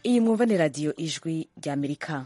iyi mwumva ni radiyo ijwi ry'amerika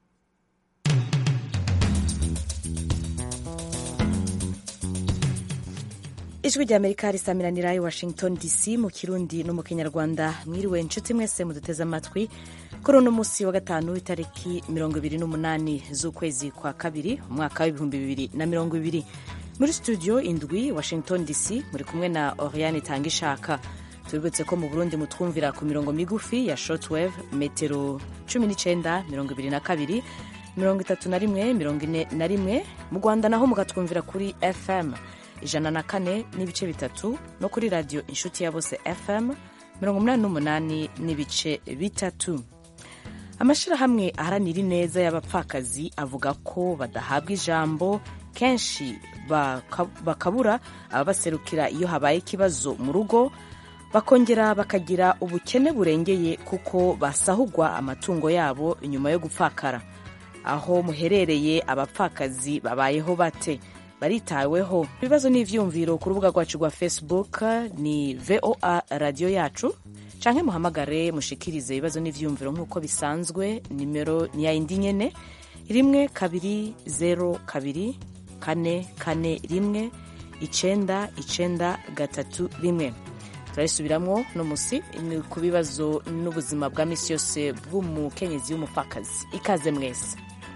ijwi ry'amerika risamiranira i washington dc mu kirundi no mu kinyarwanda mwiriwe inshuti mwese muduteze amatwi kuri uno munsi wa gatanu itariki mirongo ibiri n'umunani z'ukwezi kwa kabiri umwaka w'ibihumbi bibiri na mirongo ibiri muri studio indwi washington dc muri kumwe na oriane tangishaka tubibutse ko mu burundi mutwumvira ku mirongo migufi ya shortwave metero cumi n'icyenda mirongo ibiri na kabiri mirongo itatu na rimwe mirongo ine na rimwe mu rwanda naho mukatwumvira kuri fm ijana na kane n'ibice bitatu no kuri radiyo inshuti ya bose fm mirongo umunani n'umunani n'ibice bitatu amashyirahamwe aharanira ineza y'abapfakazi avuga ko badahabwa ijambo kenshi bakabura ababaserukira iyo habaye ikibazo mu rugo bakongera bakagira ubukene burengeye kuko basahugwa amatungo yabo nyuma yo gupfakara aho muherereye abapfakazi babayeho bate baritaweho ibibazo n'ivyumviro ku rubuga rwacu rwa facebook ni voa radiyo yacu canke muhamagare mushikirize ibibazo n'ivyumviro nk'uko bisanzwe nimero ni ya indi nyene rimwe kabiri zero kabiri kane kane rimwe icenda icenda gatatu rimwe turabisubiramwo no musi ku bibazo n'ubuzima bwa misi yose bw'umukenyezi w'umupfakazi ikaze mwese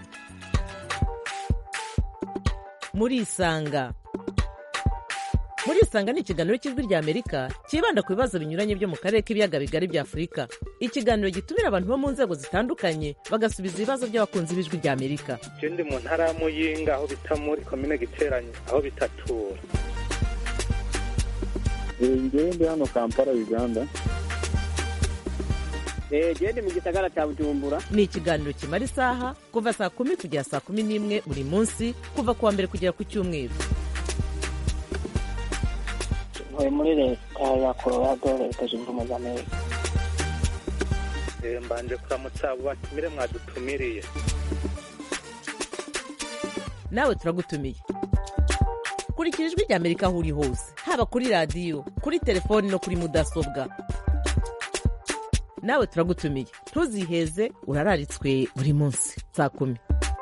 murisanga murisanga ni ikiganiro cy'ijwi rya amerika cyibanda ku bibazo binyuranye byo mu karere k'ibiyaga bigari bya afurika ikiganiro gitumira abantu bo mu nzego zitandukanye bagasubiza ibibazo by'abakunzi b'ijwi rya amerika je ndi mu ntara ya muyinga aho bita muri komine giteranye aho bitatura ngewe ndi hano kampala uganda gende mu gisagara cya bujumbura ni ikiganiro kimara isaha kuva saa kumi kugera saa kumi n'imwe buri munsi kuva ku wa mbere kugera ku cyumweru ntuye muri leta ya colorado leta zunze ubumwe za amerika mbanje kuramutsa abo batumire mwadutumiriye nawe turagutumiye kurikira ijwi rya amerika aho uri hose haba kuri radiyo kuri telefoni no kuri mudasobwa nawe turagutumiye ntuziheze urararitswe buri munsi saa kumi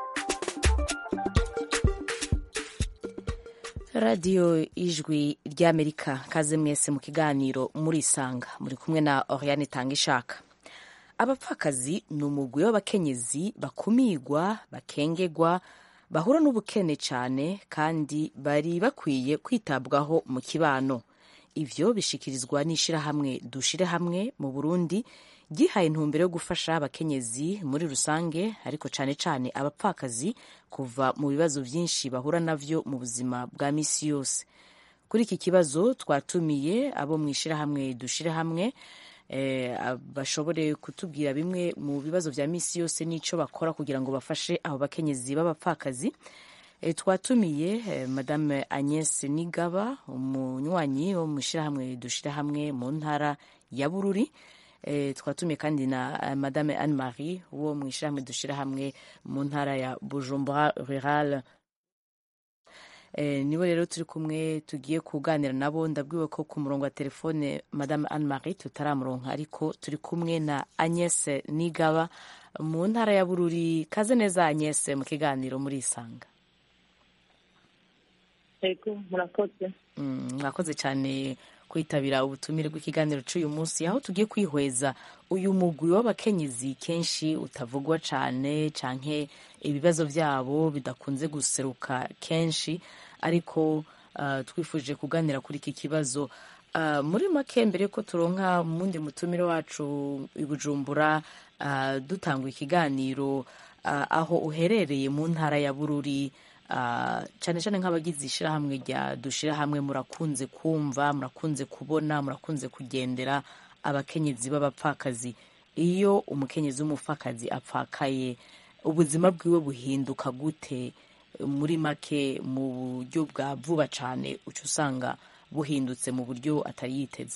radiyo ijwi ry'amerika kaze mwese mu kiganiro murisanga muri kumwe na oriane tanga ishaka abapfakazi ni umugwi w'abakenyezi bakumigwa bakengegwa bahura n'ubukene cyane kandi bari bakwiye kwitabwaho mu kibano ivyo bishikirizwa n'ishirahamwe dushire hamwe mu burundi ryihaye intumbero yo gufasha abakenyezi muri rusange ariko cyane cyane abapfakazi kuva mu bibazo byinshi bahura navyo mu buzima bwa misi yose kuri iki kibazo twatumiye abo mu ishirahamwe dushire hamwe eh, bashobore kutubwira bimwe mu bibazo vya misi yose n'ico bakora kugira ngo bafashe abo bakenyezi b'abapfakazi e, twatumiye e, madame Agnes Nigaba umunywanyi wo mu ishirahamwe dushira hamwe mu ntara ya Bururi e, twatumiye kandi na madame Anne Marie wo mu ishirahamwe dushira hamwe mu ntara ya Bujumbura Rural e, nibo rero turi kumwe tugiye kuganira nabo ndabwiwe ko ku murongo wa telefone madame Anne Marie tutaramuronka ariko turi kumwe na Agnes Nigaba mu ntara ya Bururi kaze neza Agnes mu kiganiro muri isanga ego murakoze mwakoze cyane kwitabira ubutumire bw'ikiganiro cy'uyu munsi aho tugiye kwihweza uyu mugwi w'abakenyezi kenshi utavugwa cyane canke ibibazo byabo bidakunze guseruka kenshi ariko uh, twifuje kuganira kuri iki kibazo uh, muri make mbere ko turonka mundi mutumire wacu i Bujumbura uh, dutanga ikiganiro uh, aho uherereye mu ntara ya Bururi cyane cyane nk'abagize ishyirahamwe rya dushyira hamwe murakunze kumva murakunze kubona murakunze kugendera abakenyezi b'abapfakazi iyo umukenyezi w'umupfakazi apfakaye ubuzima bwiwe buhinduka gute muri make mu buryo bwa vuba cyane uca usanga buhindutse mu buryo atari yiteze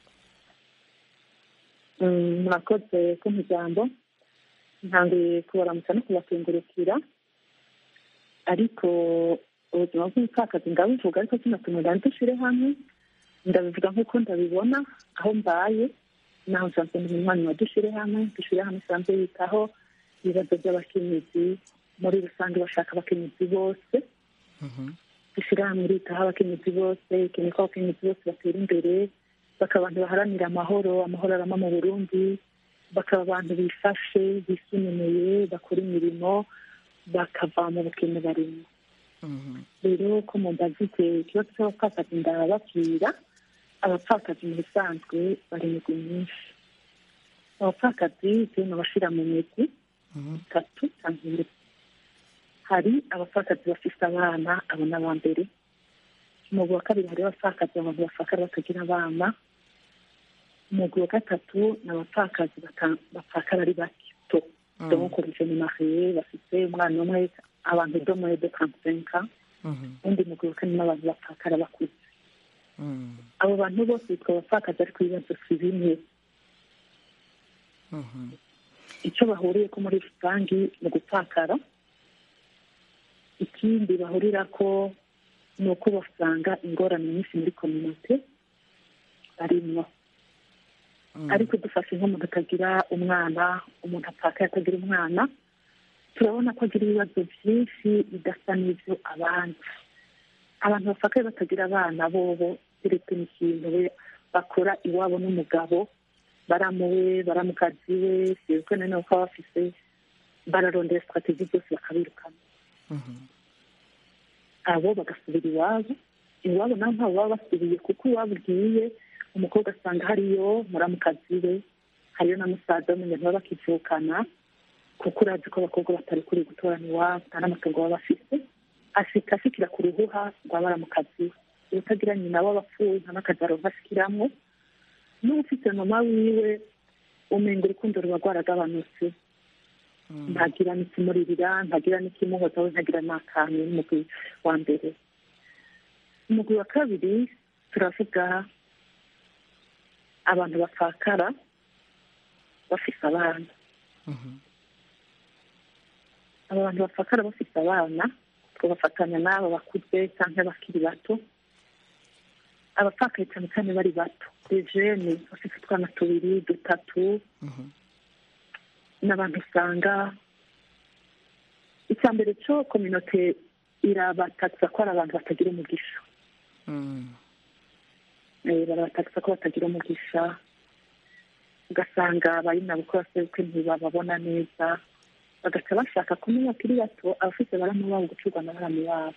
murakoze ko ijambo ntangiye kubaramutsa no kubakengurukira ariko ubuzima bw'umupfakazi ndabuvuga ariko kino tuntu ndani dushyire hamwe ndabivuga nk'uko ndabibona aho mbaye naho nsanzwe ndi umunywanyi wa dushyire hamwe dushyire hamwe isanzwe yitaho ibibazo by'abakenyezi muri rusange bashaka abakenyezi bose dushyira hamwe iritaho abakenyezi bose ikeneye ko abakenyezi bose batera imbere bakaba abantu baharanira amahoro amahoro arama mu burundi bakaba abantu bifashe bisununuye bakora imirimo bakava mu bukene barimo rero ko mumbazike ikibazo cy'abapfakazi ndababwira abapfakazi mu bisanzwe bari imigwi myinshi abapfakazi turimo abashira mu migwi itatu cyangwa ine hari abapfakazi bafite abana abo ni aba mbere umugwi wa kabiri hari abapfakazi abantu bafakara batagira abana umugwi wa gatatu ni abapfakazi bapfakara ari bato donc jeune marie bafite umwana umwe abantu do muri de trente-cinq undi mugwi wa kane n'abantu bapfakara bakuze abo bantu bose bitwa abapfakazi ariko ibibazo si bimwe icyo bahuriye ko muri rusange ni gupfakara ikindi bahurira ko ni uko basanga ingorane nyinshi muri kominote barimwo ariko dufashe nk'umuntu atagira umwana umuntu apfakaye atagira umwana turabona ko agira ibibazo byinshi bidasa n'ibyo abandi abantu bapfakaye batagira abana bobo keretse n'ikintu we bakora iwabo n'umugabo baramuwe baramukazi we sibwo nanone ko baba bafise bararondera sitrategi zose bakabirukana abo bagasubira iwabo iwabo naho ntabwo baba basubiye kuko iwabo ugiye umukobwa asanga hariyo muramukazi we hariyo na musaza w'umuntu baba bakivukana kuko urazi ko abakobwa batari kuri gutorana iwabo nta n'amatungo baba bafite ashika ashikira ku ruhuha rwa baramukazi we utagira nyina w'abapfuye nta n'akazi aronka ashikiramwo n'ufite mama wiwe umenga urukundo ruba rwaragabanutse ntagira n'ikimuririra ntagira n'ikimuhoza we ntagira n'akantu n'umugwi wa mbere umugwi wa kabiri turavuga abantu bapfakara bafise abana aba bantu bapfakara bafise abana twabafatanya n'abo bakuze cyangwa bakiri bato abapfakaye cyane cyane bari bato rejene bafite utwana tubiri dutatu n'abantu usanga icya mbere cyo kominote irabatakisa ko ari abantu batagira umugisha barabatakisa ko batagira umugisha ugasanga bari nabo ko basebukwe ntibababona neza bagaca bashaka kumenya bakiri bato abafite baramu babo gucurwa na baramu babo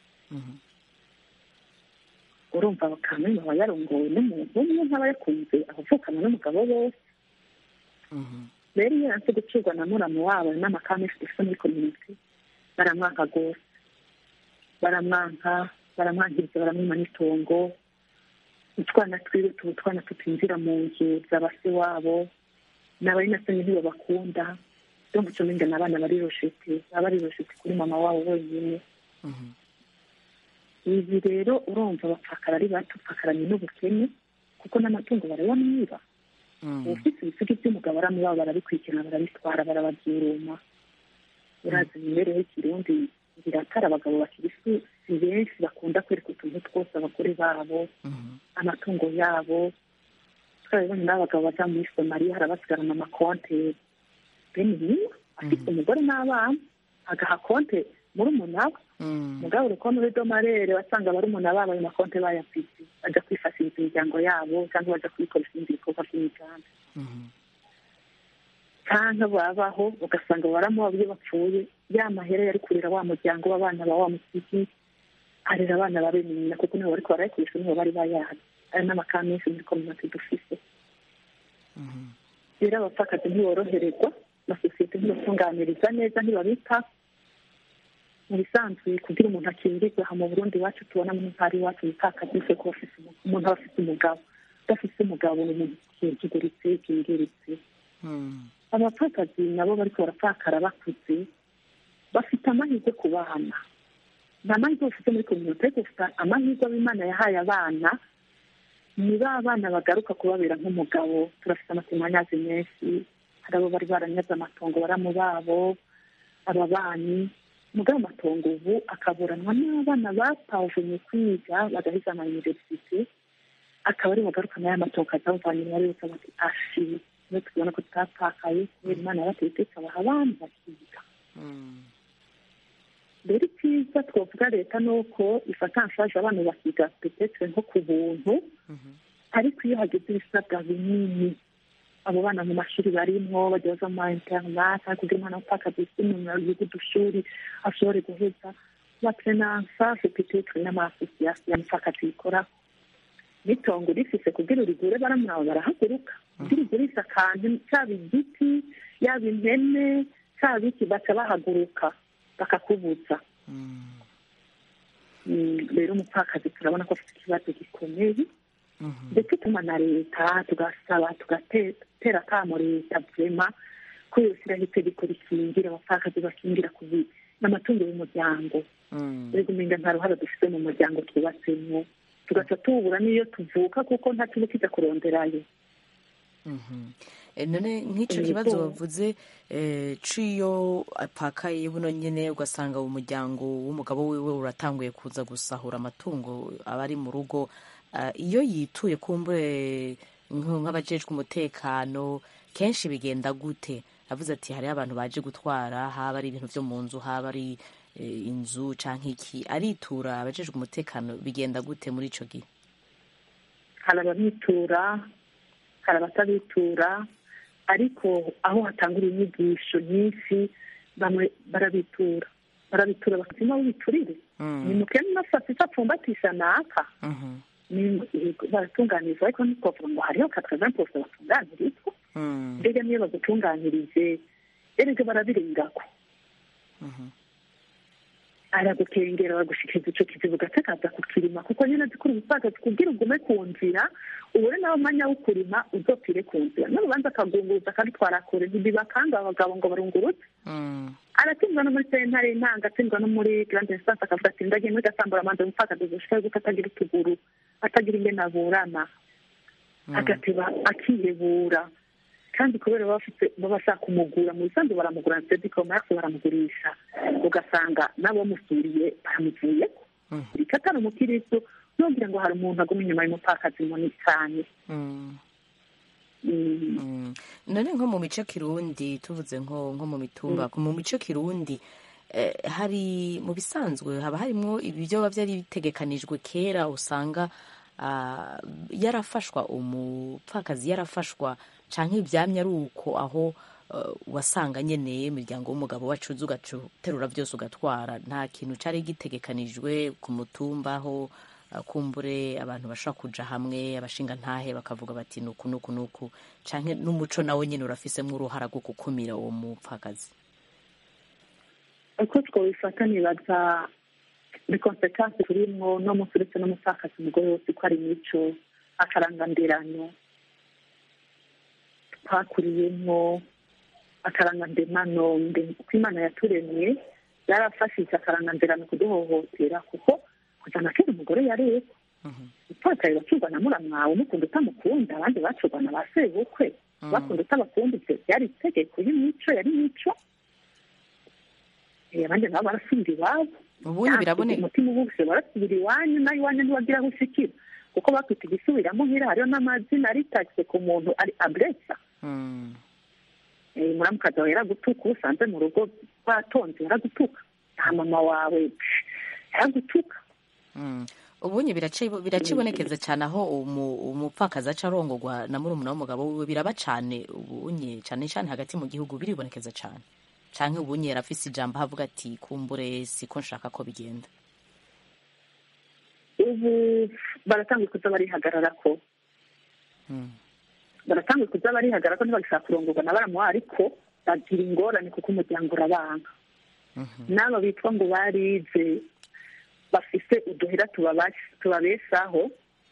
urumva bakamenya aba yarongowe n'umuntu umwe ntaba yakunze abavukana n'umugabo bose rero iyo yanse gucurwa na muramu wabo n'amakamesi dufite muri kominote baramwanka rwose baramwanka baramwankiriza baramwima n'itongo utwana twiwe tuba utwana tutinjira mu nzu za base wabo n'abari na soni ntibabakunda donc cyo menga n'abana bari roshete baba bari roshete kuri mama wabo wenyine ibi rero urumva bapfakara ari bato upfakaranye n'ubukene kuko n'amatungo barayamwiba ufite ibisigo by'umugabo aramubaba barabikurikirana barabitwara barababyuruma urazi imibereho y'ikirundi biratara abagabo bakiri si benshi bakunda kwereka utuntu twose abagore babo amatungo yabo twarabibonye n'abagabo baja muri somaliya harabasigarana amakonte bene niyo afite umugore n'abana agaha konte muri umunaba mugabo urukono rw'domarere wasanga bari umuntu babo ayo makonte bayafite bajya kwifashiriza imiryango yabo cyangwa bajya kubikoresha ibindi bikorwa by'imiganda cyangwa babaho ugasanga baramuha iyo bapfuye ya mahera yari kurera wa muryango w'abana ba wa musiki arera abana ba bene nyina kuko nibo bariko barayikoresha nibo bari bayazi ayo n'amakara menshi muri kominote dufise rero abapfakazi ntiboroherezwa amasosiyete ntibatunganiriza neza ntibabita mu bisanzwe kugira umuntu akingirwe aha mu burundi iwacu tubona mu ntara iwacu umupfakazi wese ko umuntu aba afite umugabo udafite umugabo ni umuntu kingiritse kingiritse abapfakazi nabo bariko barapfakara bakuze bafite amahirwe ku bana nta mahirwe bafite muri kominote ariko bafite amahirwe ab'imana yahaye abana ni ba bana bagaruka kubabera nk'umugabo turafite amatemanyazi menshi hari abo bari baranyaze amatongo baramu babo ababanyi mugabo amatongo ubu akaburanwa n'abana batavunye kwiga bagaheza ama universite akaba ari bugarukana ya matongo akazawuvana inyuma yose bati ashi niyo tubona ko tutapfakaye kubera imana yabatetse ikabaha abana bakiga rero icyiza twavuga leta ni uko ifata nshaje abana bakiga petetre nko ku buntu ariko iyo hageze ibisabwa binini abo bana mu mashuri barimwo bajya baza mu ma interinete kugira umwana w'umupfakazi yisumbuye yiga udushuri ashobore guheza batrenansa petetre n'amasosiyasiyo y'umupfakazi yikora n'itongo rifise kugira urigure baramuraho barahaguruka kugira ugurisha akantu cyaba igiti yaba impene cyaba iki baca bahaguruka bakakubuza rero umupfakazi turabona ko afite ikibazo gikomeye ndetse tuma na leta tugasaba tugatera akamo leta vema ko yoshyiraho itegeko rikingira abapfakazi bakingira ku n'amatungo y'umuryango rego umenga nta ruhare dufite mu muryango twubatsemo tugaca tubura n'iyo tuvuka kuko nta kintu kijya kuronderayo none nk'icyo kibazo bavuze ciyo apakaye buno nyine ugasanga umuryango w'umugabo wiwe uratanguye kuza gusahura amatungo aba ari mu rugo iyo yituye kumbure nk'abajejwe umutekano kenshi bigenda gute avuze ati hariho abantu baje gutwara haba ari ibintu byo mu nzu haba ari inzu cyangwa iki aritura abajejwe umutekano bigenda gute muri icyo gihe hari ababitura hari abatabitura ariko aho hatangura inyigisho nyinshi bamwe barabitura barabitura bakazima biturire ni mukene nafasi apfumbatisha naka baratunganirizwa ariko ntitwavuga ngo hariho katagana pose batunganirizwa mbega niyo bagutunganyirije erega barabirengako aragukengera bagushikiriza ico kizibu gatakaza kukirima kuko nyine zikuri ubupfakazi kubwira ugume ku nzira ubure nawe umwanya wo kurima uzopfire ku nzira n'urubanza akagunguza akabitwara kure ntibibakanga abagabo ngo barungurutse aratsindwa no muri sentare intanga atsindwa no muri grande instance akavuga ati ndagiye muri gasambura amanza umupfakazi gushika yuko atagira utuguru atagira ingene aburana agateba akihebura kandi kubera baba bafite baba bashaka kumugura mu bisanzwe baramugura na sedi commerce baramugurisha ugasanga n'abamusuriye baramuvuyeko reka atari umukiristo nubwira ngo hari umuntu aguma inyuma y'umupfakazi munini cyane none nko mu mico kirundi tuvuze nko nko mu mitumba mu mico kirundi hari mu bisanzwe haba harimo ibyo byari bitegekanijwe kera usanga yarafashwa umupfakazi yarafashwa cyangwa ibyamya ari uko aho wasanga nyine imiryango w'umugabo wacuze ugaterura byose ugatwara nta kintu cyari gitegekanijwe ku mutumba aho kumbure abantu bashobora kuja hamwe abashinga ntahe bakavuga bati nuku nuku nuku cyangwa n'umuco nawe nyine urafisemo uruhara rwo gukumira uwo mupfakazi uko twabifata nibaza ni konsekansi turimwo no munsi uretse n'umupfakazi umugore wose ko ari imico akarangandirano twakuriyemo akarangandirano uko imana yaturemye yarafashije akarangandirano kuduhohotera kuko kujana kera umugore yareba upfakaye bacurwa na muramwawe umukunda utamukunda abandi bacurwa na ba sebukwe bakunda utabakunda ibyo byari itegeko y'imico yari imico abandi nabo barasubira iwabo ubundi biraboneka umutima ubuse barasubira iwanyu nawe iwanyu ntiwagira aho ushikira kuko bakwita igisubiramo nk'ira hariho n'amazina aritagise ku muntu ari aburesa muramukazi wawe yaragutuka usanze mu rugo batonze yaragutuka nta mama wawe yaragutuka ubunye biracibonekeza cyane aho umupfakazi aca arongorwa na murumuna w'umugabo wiwe biraba cyane ubunye cyane cyane hagati mu gihugu biribonekeza cyane cyangwa ubunye yarafise ijambo ahavuga ati kumbure siko nshaka ko bigenda ubu baratanguye kuza barihagarara ko baratanguye kuza barihagarara ko ntibagishaka kurongorwa na baramuha ariko bagira ingorane kuko umuryango urabanga n'aba bitwa ngo barize bafise uduhera tubabeshaho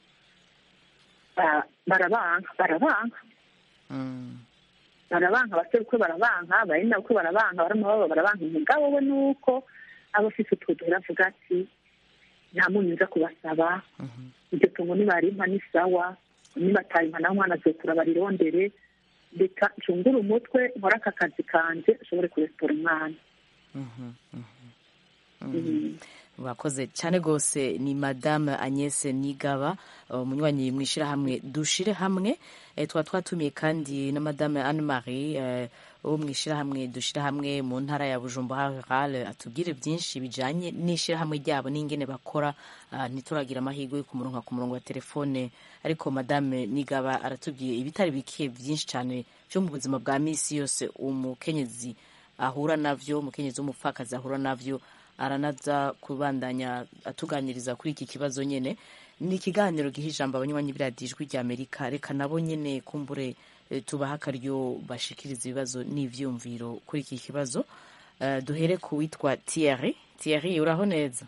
barabanka barabanka barabanka abaserukwe barabanka barina ukwe barabanka baramubaba barabanka umugabo we nuko aba afise utwo duhera avuga ati nta munyu nza kubasaba iryo tungo nibarimpa ni sawa nibatayimpa nawe umwana azokura barirondere reka ncungure umutwe nkore aka kazi kanje ashobore kuresitora umwana murakoze cyane rwose ni madame agnese nigaba umunywanyi mu ishyirahamwe dushire hamwe Eh, tukaba twatumiye kandi na madame anne marie eh, wo mu ishyirahamwe dushire hamwe mu ntara ya bujumbura rurale atubwire byinshi bijanye n'ishyirahamwe ryabo n'ingene bakora ah, ntituragira amahirwe yo kumuronka ku murongo wa telefone ariko madame nigaba aratubwiye ibitari bike byinshi cyane byo mu buzima bwa misi yose umukenyezi ahura navyo umukenyezi w'umupfakazi ahura navyo aranaza kubandanya atuganiriza kuri iki kibazo nyene ni ikiganiro giha ijambo abanywanyi b'iradiyo ijwi rya amerika reka nabo nyene kumbure eh, tubaha akaryo bashikiriza ibibazo n'ivyumviro kuri iki kibazo Eh, duhere ku witwa Thierry Thierry uraho neza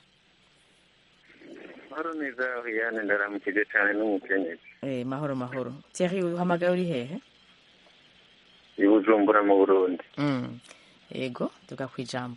mahoro neza Oriane ndaramukije cyane n'umukenyezi eh, mahoro mahoro Thierry uhamagaye uri hehe i Bujumbura mu Burundi mm. ego tuga kwijambo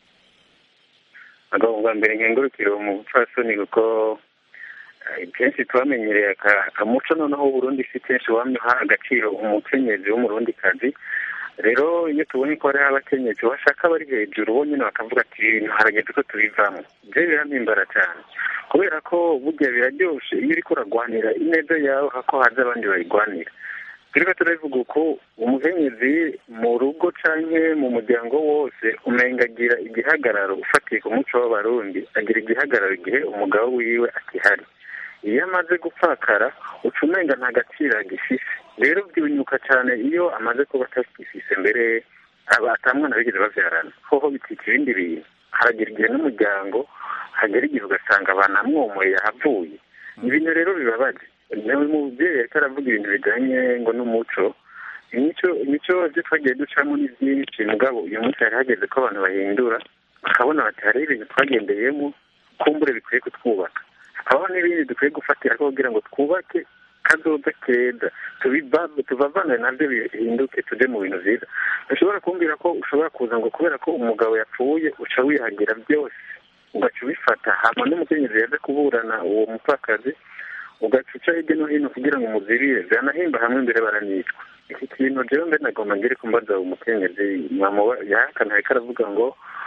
agabo bwa mbere nkengurukire uwo mupfasoni kuko eh, kenshi twamenyereye aka- akamuco noneho Burundi si kenshi wamye uha agaciro umukenyezi w'umurundikazi rero iyo tubonye ko hariho abakenyezi bashaka bari hejuru bo nyine bakavuga ati ibintu harageze ko tubivamo byo birampimbara cyane kubera ko burya biraryoshe iyo uriko uragwanira ineza yawe hako haza abandi bayigwanira turiko turabivuga uko umukenyezi mu rugo canke mu muryango wose umenga agira igihagararo ufatiye ku muco w'abarundi agira igihagararo igihe umugabo wiwe akihari iyo amaze gupfakara uca umenga nta gaciro agifise rero byunyuka cyane iyo amaze kuba atakifise mbere aba atamwana bigeze bavyarana hoho bitwika ibindi bintu haragira igihe n'umuryango hagera igihe ugasanga banamwomoye yahavuye ibintu rero bibabaje nawe mubyeyi ariko aravuga ibintu bijanye ngo n'umuco imico imico byo twagiye ducamo ni byinshi mugabo uyu munsi hari hageze ko abantu bahindura bakabona bati hariho ibintu twagendeyemo kumbure bikwiye kutwubaka hakabaho n'ibindi dukwiye gufatira ko kugira ngo twubake kazoza keza tubiva- tuvavanwe nabyo bihinduke tujye mu bintu byiza ushobora kumbwira ko ushobora kuza ngo kubera ko umugabo yapfuye uca wihagira byose ugaca ubifata hama n'umukenyezi yaje kuburana uwo mupfakazi ugaca uca hirya no hino kugira ngo umuzirire byanahimba hamwe imbere baranicwa iki kintu jewe mbe nagomba ngere kumbaza umukenyezi mwamuba yahakana ariko aravuga ngo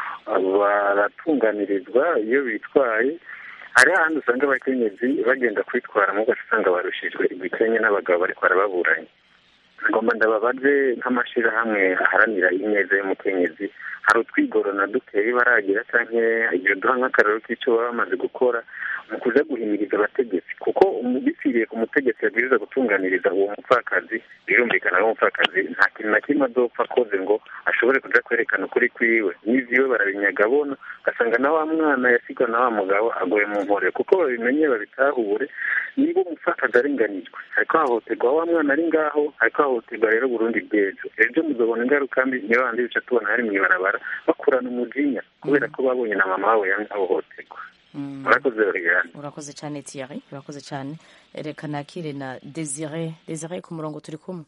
baratunganirizwa iyo bitwaye hari ahandi usanga abakenyezi bagenda kwitwara mu gace usanga barushijwe igikenye n'abagabo bariko barababuranye ngomba ndababaze nk'amashirahamwe aharanira ineza y'umukenyezi hari utwigorona duteye baragira canke ibyo duha nk'akarero k'ico baba bamaze gukora mu kuja guhimiriza abategetsi kuko umu- bipfiriye ku mutegetsi yabwiriza gutunganiriza uwo mupfakazi birumvikana ko umupfakazi nta kintu na kimwe azopfa akoze ngo ashobore kuja kwerekana ukuri kwiwe n'ivyiwe barabinyaga abona ugasanga na wa mwana yasigwa na wa mugabo agoye mu nkore kuko babimenye babitahure niba umupfakazi arenganijwe hariko hahoterwa wa mwana ari ngaho hariko hahoterwa rero burundi bw'ejo ejo muzobona ingaruka mbi niyo bandi bica tubona hari mw'ibarabara bakurana umujinya kubera ko babonye na mama wabo yanze ahohoterwa mm. murakoze oriyane urakoze cyane Thierry urakoze cyane reka nakire na Desire Desire ku murongo turi kumwe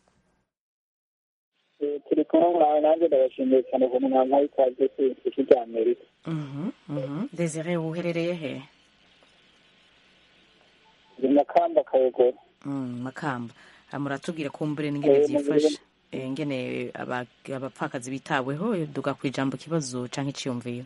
Eh, turi kumwe nawe nanjye ndabashimiye cyane ku mwanya w'ikaze ku isi rya amerika Mhm, mhm. Desire uherereye he ndi makamba kayogoro Mm, makamba Ah, muratubwira kumbure n'ingene Eh, vyifashe Eh, ingene aba- abapfakazi bitaweho duga ku ijambo kibazo canke iciyumviro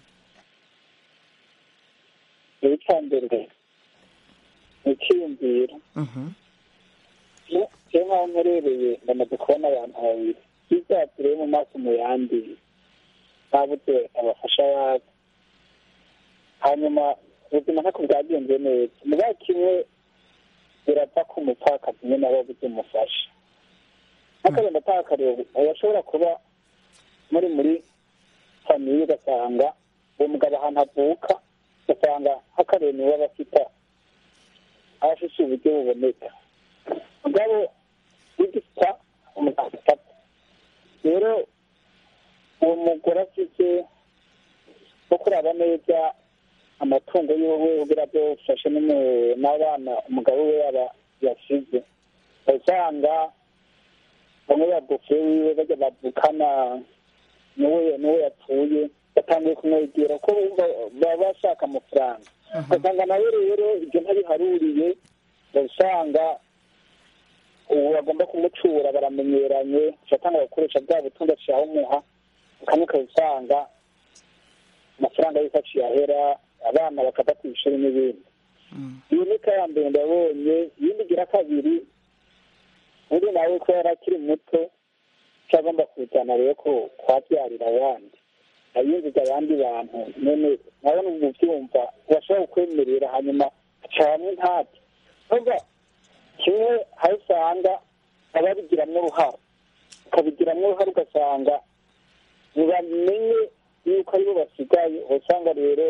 rero icya mbere ni icyiyumviro Mhm, iyo nk'aho mperereye ndamaze kubona abantu babiri ibyatsi rero mu maso mu yandi babuze abafasha babo hanyuma ubuzima ntako bwagenze neza mugabo kimwe birapfa ko umupfakazi nyine aba yabuze umufasha nk'akagenda atakareba urashobora kuba muri muri famiye ugasanga uwo mugabo ahantu avuka ugasanga nk'akareba niwe aba afite aba afite uburyo buboneka mugabo w'igisa umugabo afata rero uwo mugore afite wo kuraba neza amatungo yiwe kugira byo ufashe n'umu- n'abana umugabo we yaba yasize usanga bamwe babufe wiwe bajya bavukana n'uwo n'uwo yapfuye batangiye kumwegera ko bumva baba bashaka amafaranga ugasanga nawe rero ibyo ntabiharuriye usanga ubu bagomba kumucura baramenyeranye ugatanga gukoresha bwa butunzi ashaka umuha ukamwe ukaba usanga amafaranga yose aciye ahera abana bakava ku ishuri n'ibindi iyo ni ya mbere ndabonye iyindi igira kabiri undi nawe ko yari akiri muto icyo agomba kujyana rero ko kwabyarira abandi ayinjiza abandi bantu none nabona ubu byumva urashobora kukwemerera hanyuma acamo intati nubwo kimwe aho usanga ababigiramo uruhare ukabigiramo uruhare ugasanga ntibamenye yuko aribo basigaye usanga rero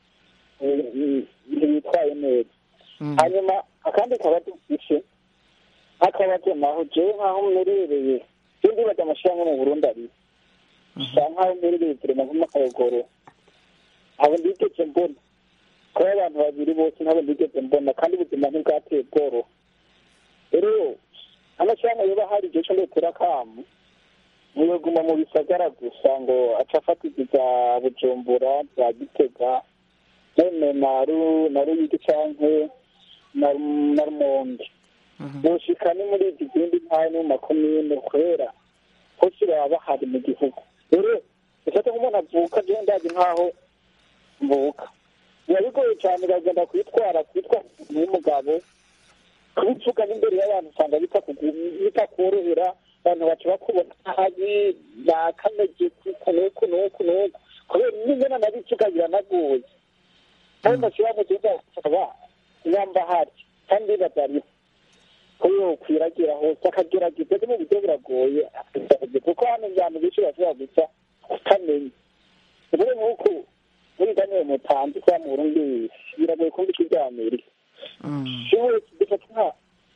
ntibitwaye neza hanyuma akandi kabazo dufishe nk'akabazo naho jewe nk'aho mmerereye iyo ndibaza amashyirahamwe mu burundi ari bisa nk'aho mmerereye turema nk'amakayogoro abo ndigeze mbona kuba abantu babiri bose ntabwo ndigeze mbona kandi ubuzima ntibwateye bworoha rero amashyirahamwe yoba hari igihe cyo ndetera akamu ntiyaguma mu bisagara gusa ngo aca afata izi za bujumbura za gitega none na ruyigi canke na rumonge boshika ni muri izi zindi ntara no mu makomine kubera hose baba bahari mu gihugu rero ufate nk'umuntu avuka je ndazi nk'aho mvuka biba bigoye cyane bagenda kwitwara kwitwa n'umugabo kubivuga n'imbere y'abantu usanga bitakorohera abantu baca bakubona nabi bakameze kuko nuku nuku nuku kubera n'ingana nabivuga biranagoye kandi mashyirahamwe tuza aba nyamba hari kandi bazariho kuyo kwiragira hose akagerageza mu buryo buragoye kuko hano abantu benshi bashobora gusa kutamenya ubu nk'uko muri daniel mutanzi kwa mu burundi biragoye kumva icyo bya amerika siwe dufata nka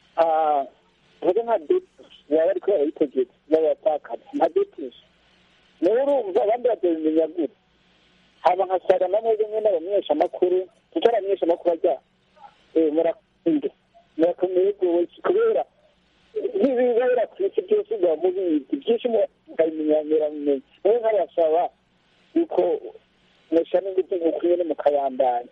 tuvuge nka depusi baba ariko barayitegeka b'abapfakazi nka depusi nawe urumva abandi bazabimenya gute haba nka sara na mwebwe mwe n'abamenyeshamakuru kuko abamenyeshamakuru ajya murakunde murakomeye rwose kubera n'ibibera ku isi byose biba mubizi byinshi mukabimenyameramenye nawe nkabasaba yuko mushyira n'ingufu nk'uko nyine mukabandanya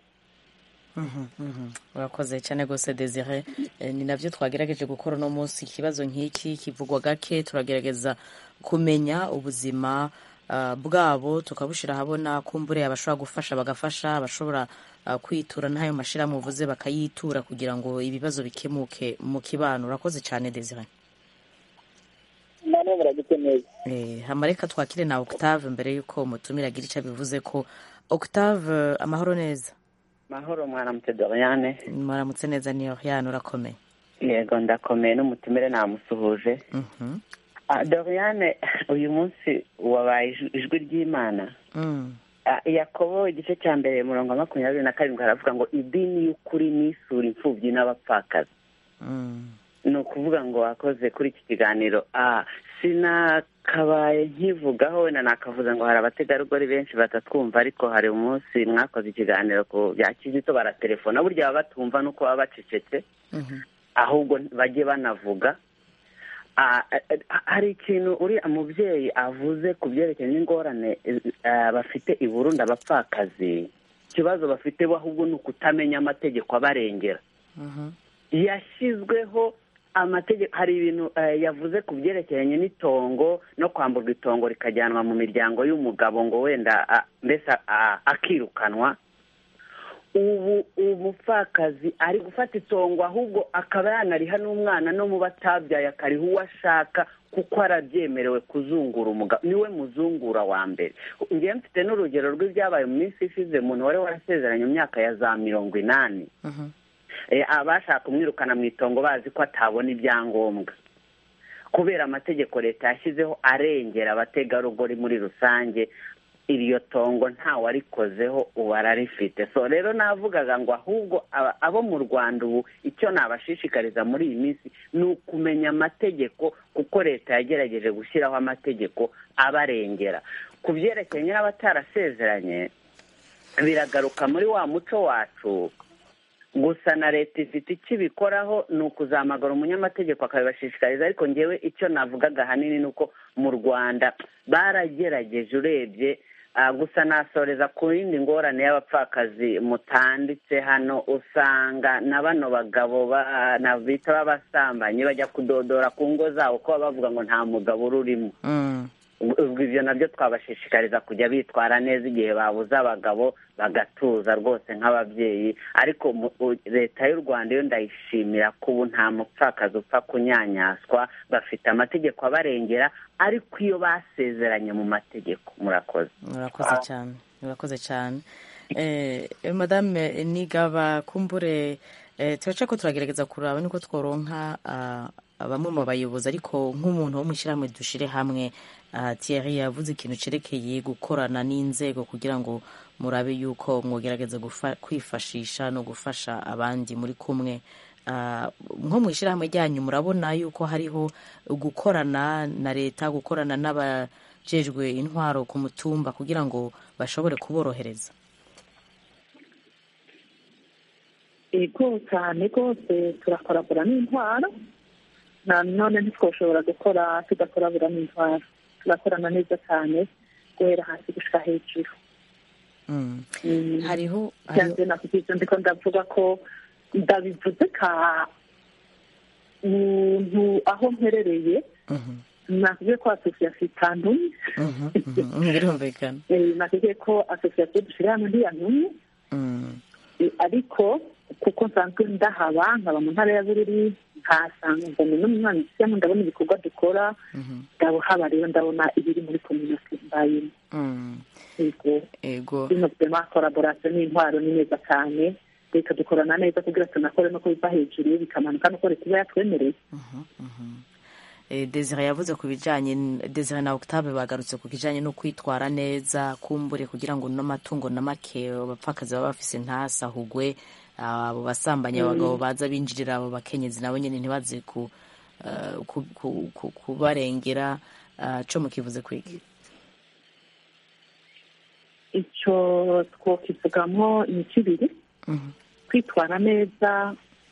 urakoze cyane rwose desire ni nabyo twagerageje gukora uno munsi ikibazo nk'iki kivugwa gake turagerageza kumenya ubuzima bwabo tukabushyira ahabona kumbure abashobora gufasha bagafasha abashobora kwitura n'ayo mashyirahamwe uvuze bakayitura kugira ngo ibibazo bikemuke mu kibano urakoze cyane desire namwe muragite neza hamareka twakire na octave mbere y'uko mutumira agira icyo bivuze ko octave amahoro neza mahoro mwaramutse doriane mwaramutse neza ni oriane urakomeye yego ndakomeye n'umutumire namusuhuje doriane uyu munsi wabaye ijwi ry'imana yakobo igice cya mbere murongo wa makumyabiri na karindwi haravuga ngo idini y'ukuri n'isura imfubyi n'abapfakazi ni ukuvuga ngo wakoze kuri iki kiganiro sinakabaye nkivugaho wenda nakavuze ngo hari abategarugori benshi batatwumva ariko hari umunsi mwakoze ikiganiro ku bya kizito baratelefona burya baba batumva nuko baba bacecetse ahubwo bajye banavuga hari ikintu uriya mubyeyi avuze ku byerekeye n'ingorane bafite i Burundi abapfakazi ikibazo bafite bo ahubwo ni ukutamenya amategeko abarengera yashyizweho amategeko hari ibintu yavuze ku byerekeranye n'itongo no kwamburwa itongo rikajyanwa mu miryango y'umugabo ngo wenda mbese akirukanwa ubu umupfakazi ari gufata itongo ahubwo akaba yanariha n'umwana no mu batabyaye akariha uwo ashaka kuko arabyemerewe kuzungura umugabo niwe muzungura wa mbere ngewe mfite n'urugero rw'ibyabaye mu minsi ishize umuntu wari warasezeranye mu myaka ya za mirongo inani abashaka kumwirukana mu itongo bazi ko atabona ibyangombwa kubera amategeko leta yashyizeho arengera abategarugori muri rusange iryo tongo ntawarikozeho ubu ararifite so rero navugaga ngo ahubwo abo mu rwanda ubu icyo nabashishikariza muri iyi minsi ni ukumenya amategeko kuko leta yagerageje gushyiraho amategeko abarengera ku byerekeranye n'abatarasezeranye biragaruka muri wa muco wacu gusa na leta ifite icyo ibikoraho ni ukuzamagara umunyamategeko akabibashishikariza ariko ngewe icyo navugaga ahanini ni uko mu rwanda baragerageje urebye gusa nasoreza ku yindi ngorane y'abapfakazi mutanditse hano usanga na bano bagabo bita b'abasambanyi bajya kudodora ku ngo zabo kuba bavuga ngo nta mugabo ururimo ubwo ibyo nabyo twabashishikariza kujya bitwara neza igihe babuze abagabo bagatuza rwose nk'ababyeyi ariko mu- u- leta y'u rwanda yo ndayishimira ko ubu nta mupfakazi upfa kunyanyaswa bafite amategeko abarengera ariko iyo basezeranye mu mategeko murakoze murakoze cyane murakoze cyane eh, madame nigaba kumbure eh, turaca ko turagerageza kuraba niko tworonka ah, bamwe mu bayobozi ariko nk'umuntu wo mu ishyirahamwe dushire hamwe ah, Thierry yavuze ikintu cerekeye gukorana n'inzego kugira ngo murabe yuko mwogerageza gufa- kwifashisha no gufasha abandi muri kumwe Ah, nko mu ishyirahamwe ryanyu murabona yuko hariho gukorana na leta gukorana n'abajejwe intwaro ku mutumba kugira ngo bashobore kuborohereza ego cyane rwose turakorabura n'intwaro na none ntitwashobora gukora tudakorabura n'intwaro turakorana neza cyane guhera hasi gushika hejuru Mm. Mm. hariho byanze nakubwiza ndiko ndavuga ko ndabivuze ka muntu aho mperereye Mhm, nakubwiye ko asosiyasiyo itantumye mhm, mhm. birumvikana Eh, nakubwiye ko asosiyasiyo dushyira hamwe ntiyantumye Mm, Eh, ariko kuko nsanzwe ndahaba nkaba mu ntara ya bururi nkahasanga mbona n'umwana usiyemo ndabona ibikorwa dukora mhm, ndabona rero ndabona ibiri muri kominote mbayemo mm. yego ego bino byema koraborasiyo n'intwaro ni neza cyane leta dukorana neza kugira tunakore no kubiva hejuru bikamanuka nuko leta iba yatwemereye Mhm, mhm. Eh, Desire yavuze ku bijanye n- Desire na Octave bagarutse ku kijanye no kwitwara neza kumbure kugira ngo n'amatungo na make abapfakazi baba bafise ntasahugwe abo basambanyi abagabo baza binjirira abo bakenyezi nabo nyene ntibaze ku eh, ku- ku- ku- kubarengera ah, co mukivuze kwiki icyo twokivugamwo imico ibiri Mhm, kwitwara neza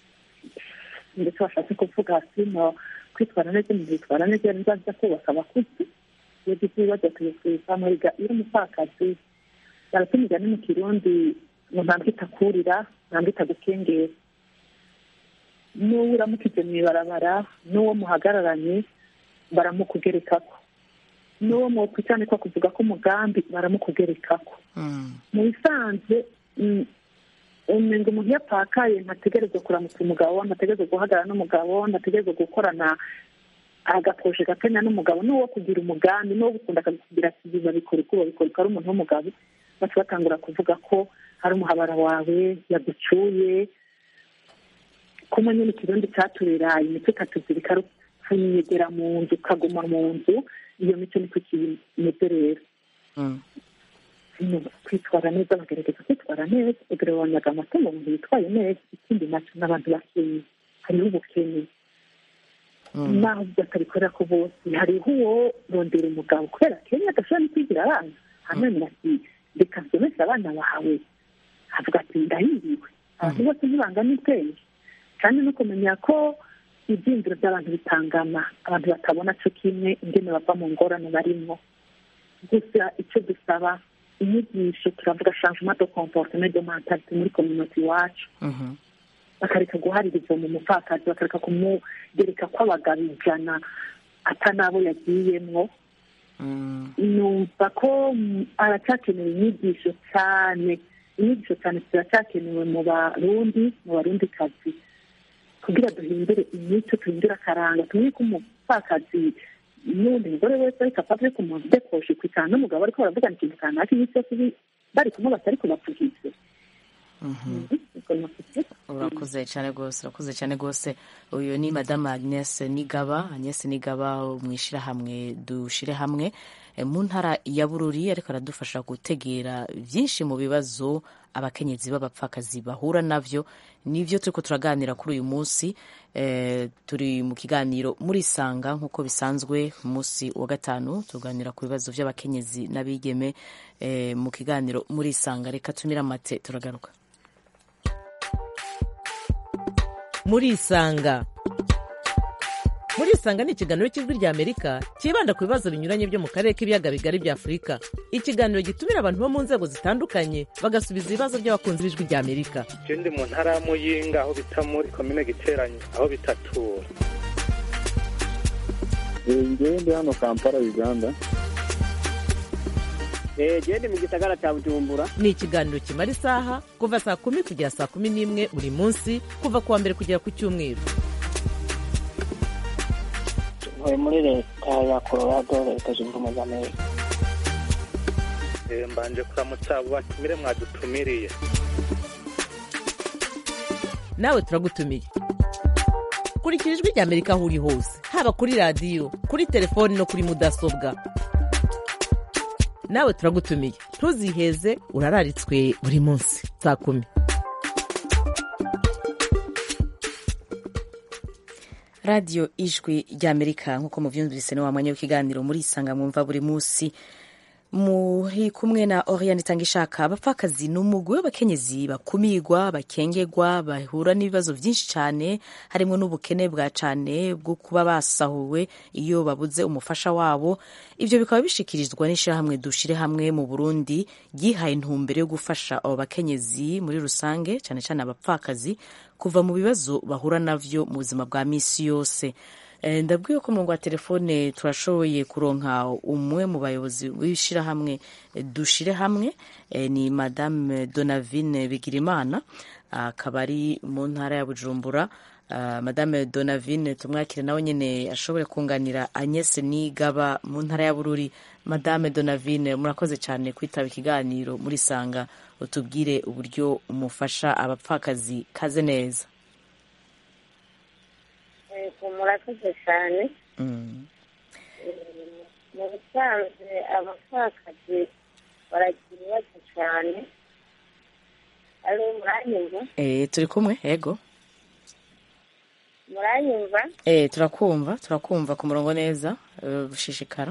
ndetse bashatse kuvuga sino kwitwara neza mu kwitwara neza iyo nzaza kubaka abakuzi iyo gize ibibazo tuyikwiza muriga iyo umupfakazi barata imigani mu kirundi ngo ntambwe itakurira ntambwe itagukengera n'uwo uramukije mu ibarabara n'uwo muhagararanye baramukugerekako n'uwo mwokwicanikwa kuvuga ko umugambi baramukugerekako mm, mu bisanzwe mm, umenga umuntu iyo apfakaye ntategerezwa kuramutsa umugabo ntategerezwa guhagarara n'umugabo ntategerezwa gukorana agaposhe gakenya n'umugabo n'uwo kugira umugambi n'uwo gukunda akakugira ati biba bikora uko babikora uko ari umuntu w'umugabo baca batangura kuvuga ko hari umuhabara wawe yagucuye kumwe nyine ikirundi caturira imico ikatuzirika rupfunyegera mu nzu ukaguma mu nzu iyo mico niko kimeze rero mm, no kwitwara neza bagerageza kwitwara neza kugira banyaga amatungo umuntu yitwaye neza ikindi nacyo n'abantu bakeye hariho ubukene mm. naho batabikorera ko bose hariho uwo rondera umugabo kubera kenya adashobora no kwigira abana hanyuma ati reka nsomeshe abana bawe avuga ati ndahiriwe abantu bose ntibangana ubwenge kandi no kumenya ko ibyiyumviro by'abantu bitangana abantu batabona cyo kimwe ingene bava mu ngorane barimo gusa icyo dusaba inyigisho turavuga changement de comportement de mentalite muri community iwacu Mhm, bakareka guhaririza mu mupfakazi bakareka kumugereka ko abagabo ijana atanabo yagiyemwo mm, numva ko mm, aracyakenewe inyigisho cyane inyigisho cyane ziracyakenewe mu barundi mu barundi kazi kugira duhindure imico duhindure akaranga tumenye ko umupfakazi n'undi mugore wese ariko apfa ku muntu udekoshe kwitana n'umugabo ariko baravugana ikintu kanaka iminsi yose bi- bari kumwe batari kubapfukize mhm. urakoze cyane rwose urakoze cyane rwose uyu ni madamu agnes nigaba agnes nigaba mu ishyirahamwe dushire hamwe eh, mu ntara ya bururi ariko aradufasha gutegera byinshi mu bibazo abakenyezi b'abapfakazi bahura navyo nivyo turiko turaganira kuri uyu munsi eh, turi mu kiganiro muri sanga nk'uko bisanzwe umunsi wa gatanu tuganira ku bibazo by'abakenyezi n'abigeme eh, mu kiganiro muri sanga reka tumire amate turagaruka murisanga murisanga ni ikiganiro cy'ijwi rya amerika cyibanda ku bibazo binyuranye byo mu karere k'ibiyaga bigari bya afurika ikiganiro gitumira abantu bo mu nzego zitandukanye bagasubiza ibibazo by'abakunzi b'ijwi rya amerika je ndi mu ntara ya muyinga aho bita muri komine giteranyi aho bitatura ngewe ndi hano kampala uganda gende mu gisagara cya bujumbura ni ikiganiro kimara isaha kuva saa kumi kugera saa kumi n'imwe buri munsi kuva ku wa mbere kugera ku cyumweru ntuye muri leta ya colorado leta zunze ubumwe za amerika Eh, mbanje kuramutsa abo batumire mwadutumiriye nawe turagutumiye kurikira ijwi rya amerika aho uri hose haba kuri radiyo kuri telefoni no kuri mudasobwa nawe turagutumiye ntuziheze urararitswe buri munsi saa kumi radiyo ijwi ry'amerika nk'uko mubyumvise ni wa mwanya w'ikiganiro muri isanga mwumva buri munsi muri kumwe na oriane itanga ishaka abapfakazi ni umugwi w'abakenyezi bakumirwa bakengegwa bahura n'ibibazo byinshi cyane harimo n'ubukene bwa cyane bwo kuba basahuwe iyo babuze umufasha wabo ibyo bikaba bishikirizwa n'ishyirahamwe dushire hamwe mu burundi ryihaye intumbero yo gufasha abo bakenyezi muri rusange cyane cyane abapfakazi kuva mu bibazo bahura navyo mu buzima bwa misi yose Eh, ndabwiye ko umurongo wa telefone turashoboye kuronka umwe mu bayobozi w'ishyirahamwe eh, dushire hamwe eh, ni madame donavine bigirimana akaba ari mu ntara ya bujumbura Ah, madame donavine tumwakire nawe nyine ashobore kunganira agnes nigaba mu ntara ya bururi madame donavine murakoze cyane kwitaba ikiganiro muri sanga utubwire uburyo umufasha abapfakazi kaze neza yego murakoze cyane Mm. mu bisanzwe abapfakazi baragira ibibazo cyane ari muranyumva Eh, turi kumwe yego muranyumva Eh, turakumva turakumva ku murongo neza eh, bushishikara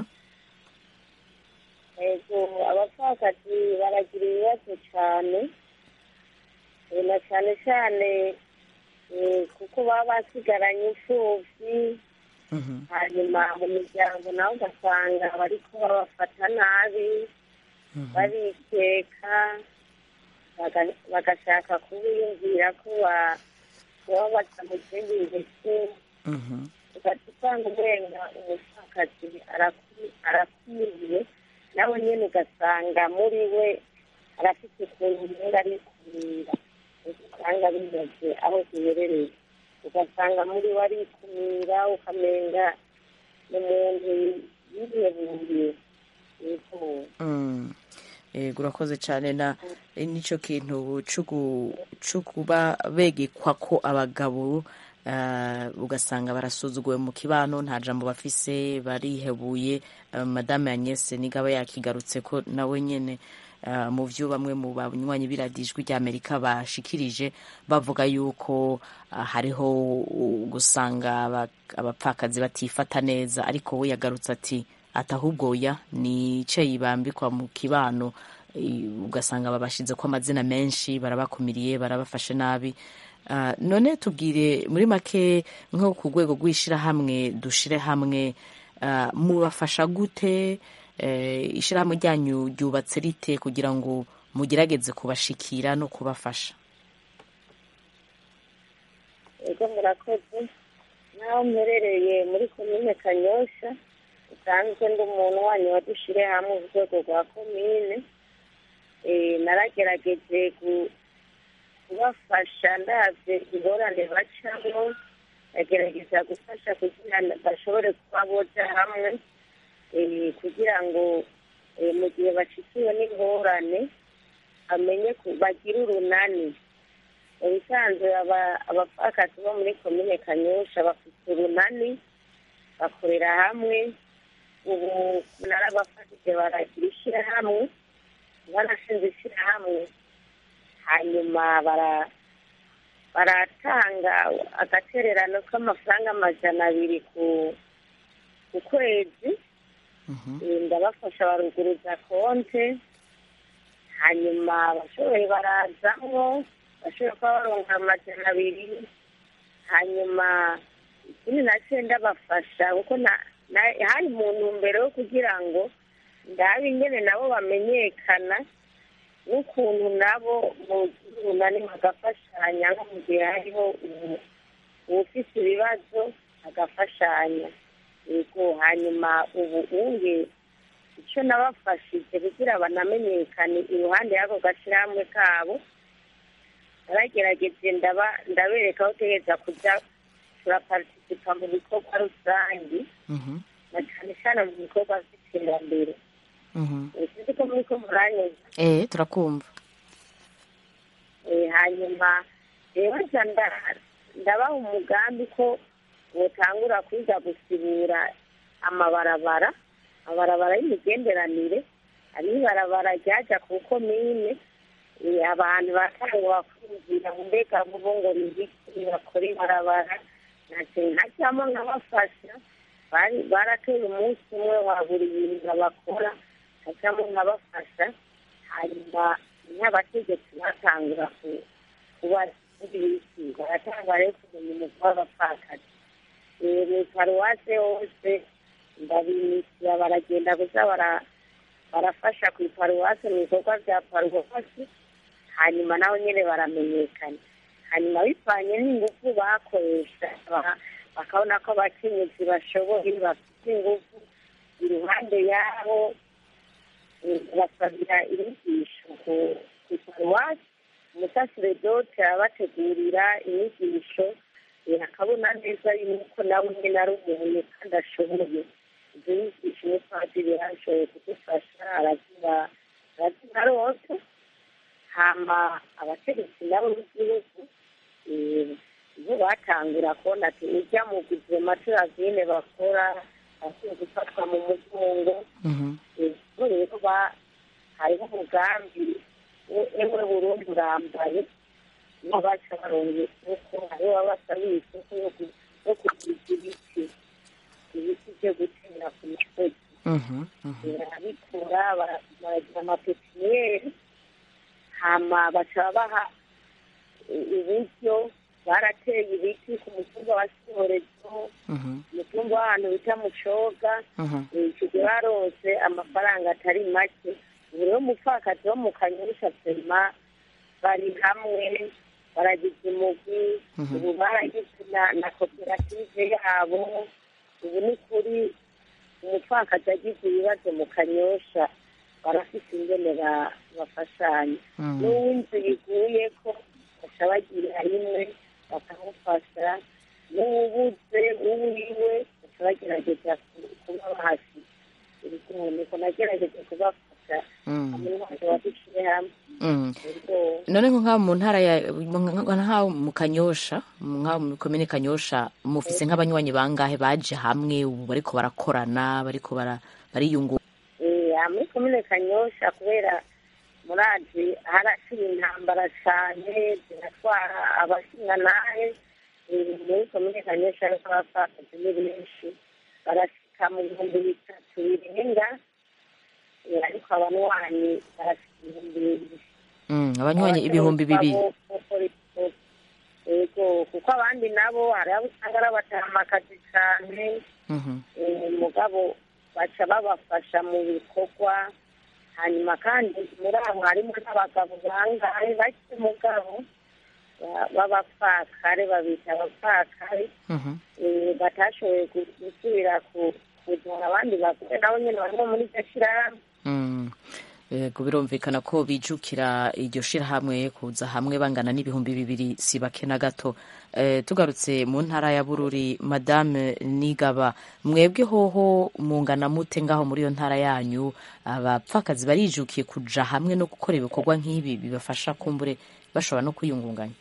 yego abapfakazi baragira ibibazo cyane Eh, na cyane cyane eh, kuko baba basigaranye imfubyi hanyuma mu miryango nawe ugasanga bariko babafata nabi barikeka baga- bagashaka kubiyumvira ko ba- baba baca mu zindi ngeso ugaca usanga urenga umupfakazi araku- arakumiriye nawe nyine ugasanga muri we arafite ukuntu umenga ari kumira usanga bimeze aho ziherereye ugasanga muri we arikumira ukamenga ni umuntu yihebuye yifuza Mm. Yego urakoze cyane na eh, nicyo kintu cugu- co kuba begekwa ko abagabo ah, ugasanga barasuzuguwe mu kibano nta jambo bafise barihebuye Ah, madame Agnès nigaba yakigarutse ko nawe nyene ah, mu vyo bamwe mu banywanyi biradijwi rya Amerika bashikirije bavuga yuko ah, hariho uh, gusanga aba- abapfakazi batifata neza ariko we yagarutse ati ati ahubwo oya ni icayi bambikwa mu kibano i- ugasanga babashize ko amazina menshi barabakumiriye barabafashe nabi Ah, none tubwire muri make nko ku rwego rw'ishyirahamwe dushire hamwe ah, mubafasha gute Eh, ishyirahamwe ryanyu ryubatse rite kugira ngo mugerageze kubashikira no kubafasha ego murakoze naho mperereye muri komine kanyosha usanzwe ndi umuntu wanyu wadushire hamwe ku rwego rwa komine Eh, naragerageje gu- kubafasha ndavye ingorane bacamo ndagerageza gufasha kugira ngo bashobore kuba boja hamwe eh, kugira ngo eh, mu gihe bashikiwe n'ingorane bamenye ku- bagire urunani mu bisanzwe aba- abapfakazi bo muri komine kanyosha bafite urunani bakorera hamwe ubu narabafashije baragira ishyirahamwe barashinze ishyirahamwe hanyuma bara baratanga agatererano k'amafaranga amajana abiri ku ku kwezi Eh, ndabafasha baruguruza konte hanyuma abashoboye barazamwo bashoboye kuba baronka amajana abiri hanyuma ikindi nacyo ndabafasha kuko na- na- hari mu ntumbero yo kugira ngo ndabe ingene nabo bamenyekana n'ukuntu nabo mu runani bagafashanya nko mu gihe hariho ubu- uwufise ibibazo agafashanya yego hanyuma ubu unge icyo nabafashije kugira banamenyekane iruhande y'ako gashyirahamwe kabo naragerageje ndaba ndabereka aho utegereza kujya turaparitisipa mu bikorwa rusange na cyane cyane mu bikorwa by'iterambere sinzi ko muri ko muranyuze eh turakumva Eh, hanyuma rero nca nda- ndabaha umugambi ko botangura kwiga gusibura amabarabara amabarabara y'imigenderanire hariho ibarabara ryaja ku komine eh, abantu batangwa kwinjira mbega vuba ngo nibiki bakora ibarabara nace nkajyamo nkabafasha bari barateye umunsi umwe wa buri bintu bakora nkajyamo nkabafasha hanyuma n'abategetsi batangura ku- kuba ibiki baratanga rero kumenya umutwe w'abapfakazi Eh, mu paruwase hose ndabimisira baragenda gusa bara- barafasha ku iparuwase mu bikorwa bya paruwasi hanyuma naho nyine baramenyekana hanyuma bivanye n'ingufu bakoresha ba- bakabona ko abakenyezi bashoboye bafite ingufu iruhande yabo eh, basabira inyigisho ku ku paruwasi umusaseredote arabategurira inyigisho eh, akabona neza yuko nawe nyine ari umuntu kandi ashoboye izo nyigisho umupadiri yarashoboye kudufasha araziba arazibaronsa hama abategetsi nabo b'igihugu eh, bo batangura kubona ati ujya mu guverinoma turazine bakora bakwiye gufatwa mu mugongo ubwo rero ba- hariho umugambi we- ewe burundi urambaye niho baca baronga isoko hariho babasabiye isoko yo ku- yo kuguza ibiti ibiti byo gutera ku misozi barabikura bara- baragira amapepiniyeri hama baca baha i- ibiryo barateye ibiti ku mutumba wa sihorezo umutumba w'ahantu bita mucoga icyo gihe barose amafaranga atari make ubu rero umupfakazi wo mu kanyusha sema bari hamwe baragize umugwi ubu baragize na na koperative yabo ubu ni kuri umupfakazi agize ibibazo mu kanyosha barafite ingene ba- bafashanya Mm. n'uw'inzu iguye ko baca bagira rimwe bakamufasha n'uwubuze uwiwe baca bagerageza ku- kuba bahasi ibikomoneko nagerageje kubafasha Mm. hamwe n'abantu badushyire hamwe Mm. ubwo none nko nk'aho mu ntara ya nk'aho mu kanyosha nk'aho mu komine kanyosha mufise nk'abanywanyi bangahe baje hamwe ubu bariko barakorana bariko bara- bariyungura Eh, aha muri komine kanyosha kubera murazi harashira intambara cyane ziratwara abashingantahe Eh, muri komine kanyosha ariko abapfakazi ni benshi barashika mu bihumbi bitatu birenga Eh, ariko abanywanyi barashika ibihumbi bibiri Mm, abanywanyi ibihumbi bibiri yego kuko abandi nabo hari abo usanga ari abatamakazi cyane Mhm. eh, mugabo baca babafasha mu bikorwa hanyuma kandi muri abo harimo n'abagabo bangahe bake mugabo ba- b'abapfakare babita abapfakare Mhm. eh, batashoboye gu- gusubira ku- kuzana abandi bagore nabo nyine barimo muri iryo shyirahamwe Mm. Yego birumvikana ko bijukira iryo shirahamwe kuza hamwe bangana n'ibihumbi bibiri si bake na gato Eh, tugarutse mu ntara ya bururi madame nigaba mwebwe hoho mungana mute ngaho muri iyo ntara yanyu abapfakazi barijukiye kuja hamwe no gukora ibikorwa nk'ibi bibafasha kumbure bashobora no kwiyungunganya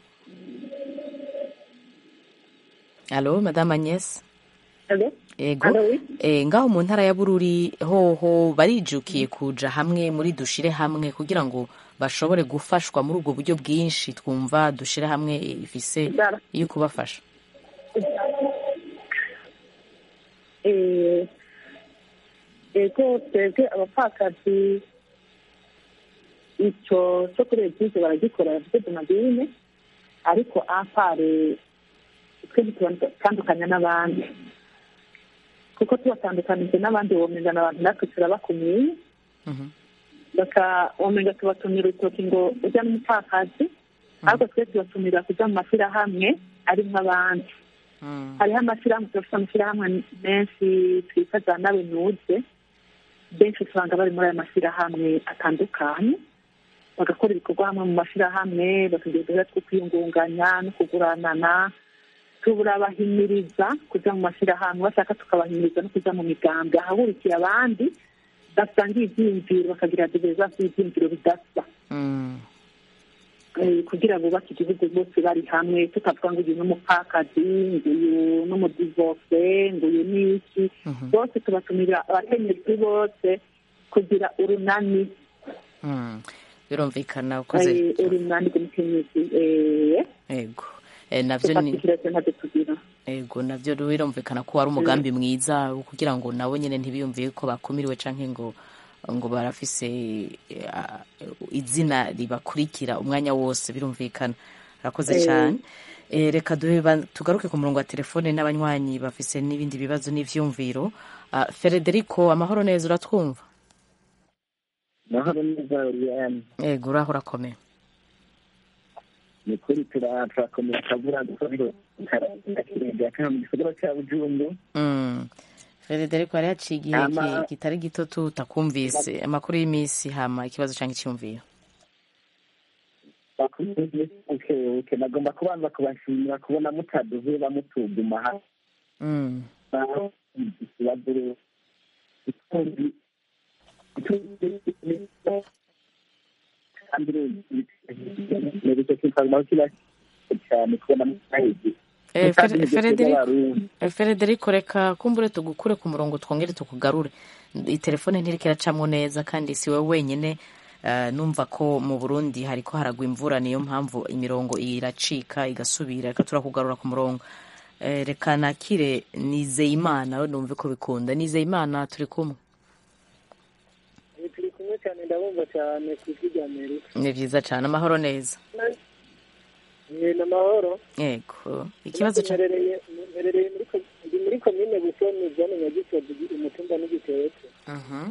alo madame agnes ego Alo, oui. eh, ngaho mu ntara ya bururi hoho barijukiye kuja hamwe muri dushire hamwe kugira ngo bashobore gufashwa muri ubwo buryo bwinshi twumva dushire hamwe ifise yo kubafasha Eh, ego twebwe abapfakazi icyo cyo kuri egize baragikora bafite domadine ariko apare twe ntitubandukanya n'abandi kuko tubatandukanije n'abandi womengana abantu natwe turabakumiye baka womenga tubatumira urutoki ngo ujya n'umupfakazi ariko twe tubatumira kujya mu mashyirahamwe arimo abandi hariho amashyirahamwe turafite amashyirahamwe menshi twita za nawe nuze benshi usanga bari muri aya mashyirahamwe atandukanye bagakora ibikorwa hamwe mu mashyirahamwe bakagira uduhera two kwiyungunganya no kuguranana turabahimiriza kujya mu mashyirahamwe bashaka tukabahimiriza no kujya mu migambi ahahurikiye abandi basangiye ibyiyumviro bakagira diverizasi y'ibyiyumviro bidasa Eh, kugira bubake igihugu bose bari hamwe tutavuga ngo uyu n'umupfakazi ngo uyu n'umudivose ngo uyu ni iki bose tubatumira abakenyezi bose kugira urunani Mm. birumvikana ukoze eh, urunani rw'umukenyezi eh, ego Eh, navyo ni tufatikireze ntacyo tugira ego navyo birumvikana ko wari umugambi mwiza wo kugira ngo nabo nyene ntibiyumviye ko bakumiriwe canke ngo ngo barafise eh, ah, izina ribakurikira umwanya wose birumvikana arakoze Eh. cyane Eh, reka duhe ba- tugaruke ku murongo wa telefone n'abanywanyi bafise n'ibindi bibazo n'ivyumviro Ah, Federico amahoro neza uratwumva mahoro neza uriyani ego uraho urakomeye ni kuri tura- turakomeza akavura dukorero kakirenge akana mu gisagara cya bujumbu Mm. Federico yari yaciye igihe Ama- ki- kitari gito tutakumvise amakuru y'iminsi hama ikibazo canke icyumviro bukebuke nagomba kubanza kubashimira kubona mutaduze bamutuguma hasi Mm. ikibazo rero ikundi kandi rero kinsangamo kiba cyane kubona mutahizi Eh, Fer- Frederico eh, Frederico reka kumbure tugukure ku murongo twongere tukugarure itelefone ntiriko iracamwo neza kandi si wowe wenyine eh, numva ko mu Burundi hariko haragwa imvura niyo mpamvu imirongo iracika igasubira reka turakugarura ku murongo Eh, reka nakire Nizeyimana we numve ko bikunda Nizeyimana turi kumwe turi kumwe cyane ndabumva cyane ku ijwi rya amerika ni vyiza cane amahoro neza ni amahoro yego ikibazo ca mperereye mperereye muri ko- ndi muri komine busoni zone nyagisozi umutumba n'igitetse Mhm.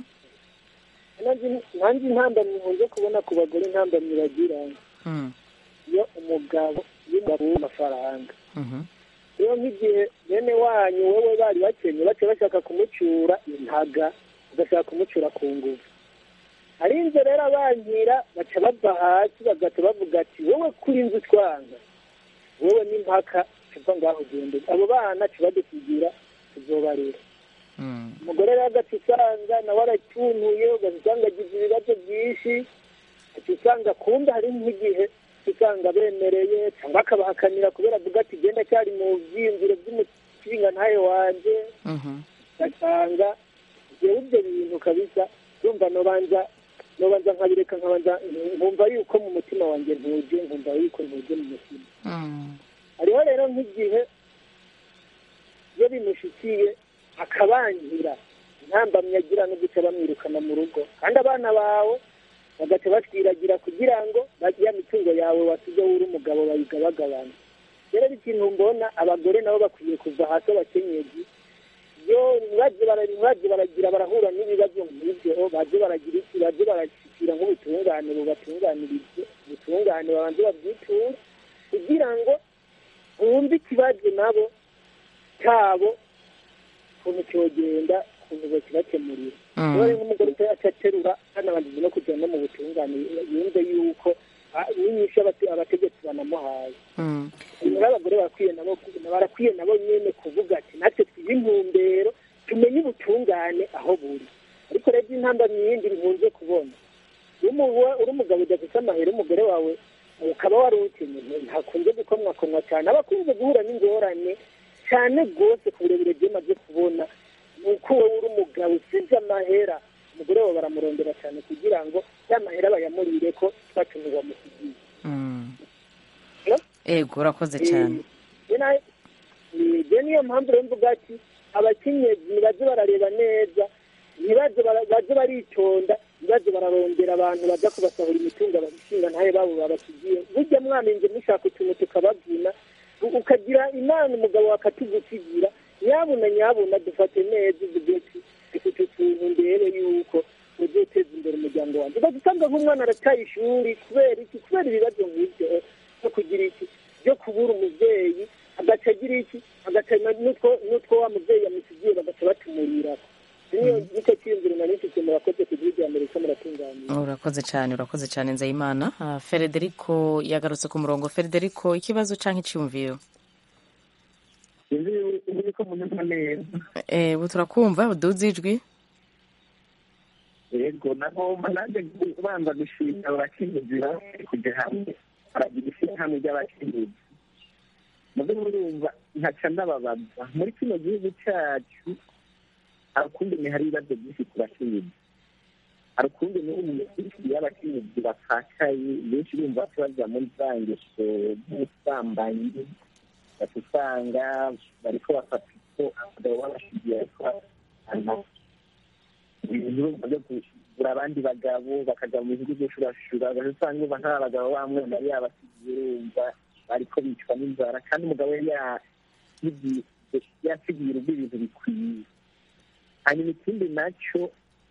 nanjye intambamyi nkunze kubona ku bagore intambamyi bagira Mm. iyo umugabo y'umugabo w'amafaranga Mhm. rero nk'igihe bene wanyu wowe bari bakenye bace bashaka kumucura intaga bagashaka kumucura ku ngufu hari inzu rero abankira baca bava hasi bagaca bavuga ati wowe kuri inzu twanga wowe n'impaka tuva ngaho ugende abo bana tubadusigira tuzobarera Mm. umugore rero agaca usanga nawe aracyuntuye ugaca usanga agize ibibazo byinshi ugaca usanga kumbe hari nk'igihe usanga bemereye cyangwa akabahakanira kubera avuga ati genda cyari mu byiyumviro by'umushinga ntayo wanjye Mhm. ugasanga jewe ibyo bintu kabisa yumva nobanza nobanza nkabireka nkabanza nkumva yuko mu mutima wanjye ntuje nkumva yuko ntuje mu mutima Mm. hariho rero nk'igihe iyo bimushikiye akabankira intambamyi agira no guca bamwirukana mu rugo kandi abana bawe bagaca batwiragira kugira ngo ba- ya mitungo yawe wasize uri umugabo bayigabagabana rero ikintu mbona abagore nabo bakwiye kuva hasi abakenyezi iyo baje bara- baje baragira barahura n'ibibazo nk'ibyo baje baragira iki baje barashyikira nk'ubutungane bubatunganirize ubutungane babanze babwiture kugira ngo bumve ikibazo nabo cyabo ukuntu cyogenda ukuntu bakibakemurira Mm. rero nk'umugore acaterura anabanjije no kujya no mu butungane yumve yuko ah, n'inyishu abate- abategetsi banamuhaye Mm. rero abagore barakwiye nabo barakwiye nabo nyene kuvuga ati natwe twihe intumbero tumenye ubutungane aho buri ariko rero intambamyi yindi nkunze kubona iyo umuwe- uri umugabo udafite amahera umugore wawe ukaba wari uwukenye ntakunze gukomwakomwa cyane aba akunze guhura n'ingorane cyane rwose ku burebure bwemaze kubona ni uko wowe uri umugabo usize amahera umugore wawe baramurondera cyane kugira ngo ya mahera bayamurire ko twatumye bamusigiye Mm. Hello? ego urakoze cyane je niyo mpamvu rero mvuga ati abakenyezi nibaze barareba neza ntibaze bara- baze baritonda ntibaze bararondera abantu baza kubasahura imitungo abashinga ntayo babo babasigiye burya mwamenje mushaka utuntu tukabavuna u- ukagira imana umugabo wakatugusigira nyabuna nyabuna dufate neza uvuge ati dufite utuntu ndebe yuko uzoteza imbere umuryango wanjye ugaca usanga nk'umwana arataye ishuri kubera iki kubera ibibazo nk'ibyo no kugira iki byo kubura umubyeyi agaca agira iki agaca na- n'utwo n'utwo wa mubyeyi yamusigiye bagaca batumurira niyo nicyo cyiyumviro nari mfite murakoze muriko muratunganira urakoze cyane urakoze cyane nzayimana Ah, federico yagarutse ku murongo federico ikibazo cyangwa icyumviro sinzi ubu ko munyumva neza Eh, ubu turakumva uduze ijwi yego nagomba nanjye kubanza gushimira abakenyezi bamwe kujya hamwe baragira ishyirahamwe ry'abakenyezi mubyo murumva nkaca ndababaza muri kino gihugu cyacu hari ukungene hari ibibazo byinshi ku bakenyezi hari ukungene umuntu y'abakenyezi bapfakaye benshi bumva baza muri za ngeso z'ubusambanyi bati usanga bariko bafata iko abagabo babashigiye ariko bana ibintu byo kugura abandi bagabo bakaja mu bihugu by'ushurashura ugaca usanga urumva nk'aba bagabo bamwe yari yabasigiye urumva bariko bicwa n'inzara kandi umugabo yari yasigiye yasigiye urugo ibintu bikwiye hanyuma ikindi naco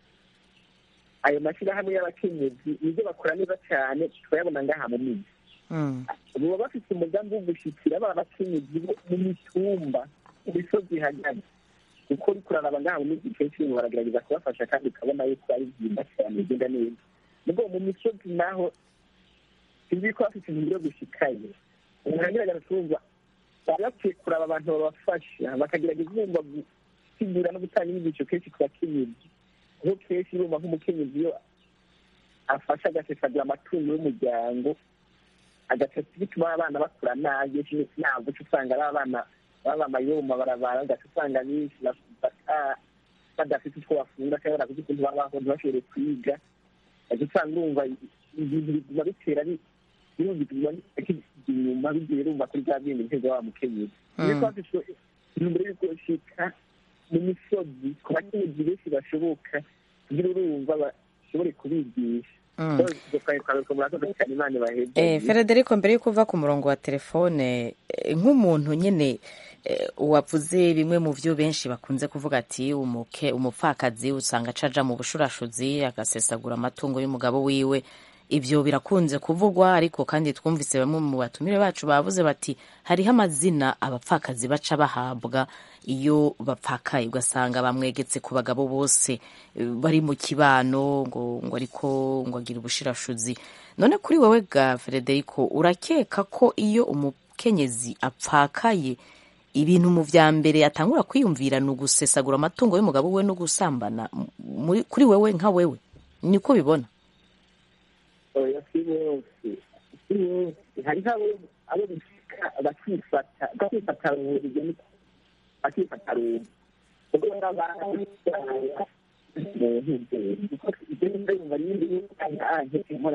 ayo mashyirahamwe y'abakenyezi nibyo bakora neza cyane turayabona ngaha mu miji baba bafite umugambi wo gushyikira ba bakenyezi bo mu mitumba mu misozi ihagaze kuko uriko uraraba ngaha mu miji kenshi ibintu baragerageza kubafasha kandi ukabona yuko ari byiza cyane bigenda neza nubwo mu misozi naho sinzi ko bafite intumbero yo gushikayo umuntu agerageza kumva bari bakwiye kuraba abantu babafasha bakagerageza kumva gusigura no gutanga inyigisho kenshi ku bakenyezi kuko kenshi urumva nk'umukenyezi iyo afasha agasesagura amatungo y'umuryango agaca bituma abana bakura nabi ntabwo uca usanga ari abana baba amayo mu mabarabara ugaca usanga benshi bata- badafite utwo bafungura cyangwa barakuze ukuntu babaho ntibashobore kwiga ugaca usanga urumva ibintu biguma bitera bi- birumva biguma bijya inyuma bigiye rumva kuri bya bindi ntego wa mukenyezi niyo ko bafite intumbero yo gushika mu misozi ku bakenyezi benshi bashoboka kugira urumva bashobore kubigisha Mm. murakoze cyane imana ibaheze Eh, Federico mbere yuko uva ku murongo wa telefone eh, nk'umuntu nyine eh, wavuze bimwe mu byo benshi bakunze kuvuga ati umuke umupfakazi usanga acaja mu bushurashuzi agasesagura amatungo y'umugabo wiwe ibyo birakunze kuvugwa ariko kandi twumvise bamwe mu batumire bacu bavuze bati hariho amazina abapfakazi baca bahabwa iyo bapfakaye ugasanga bamwegetse ku bagabo bose eh, bari mu kibano ngo ngo ariko ngo agira ubushirashuzi none kuri wowe ga Federico urakeka ko iyo umukenyezi apfakaye ibintu mu vya mbere atangura kwiyumvira ni ugusesagura amatungo y'umugabo we no gusambana M- muri- kuri wewe nka wewe niko bibona oya si bose si bose hariho abo abo bishika bakifata bakifata ruhurije niko bakifata ruhurije ubwo barabana mu ntuzeri kuko ibyo nimba yumva n'ibindi y'ukanya ahetse nkora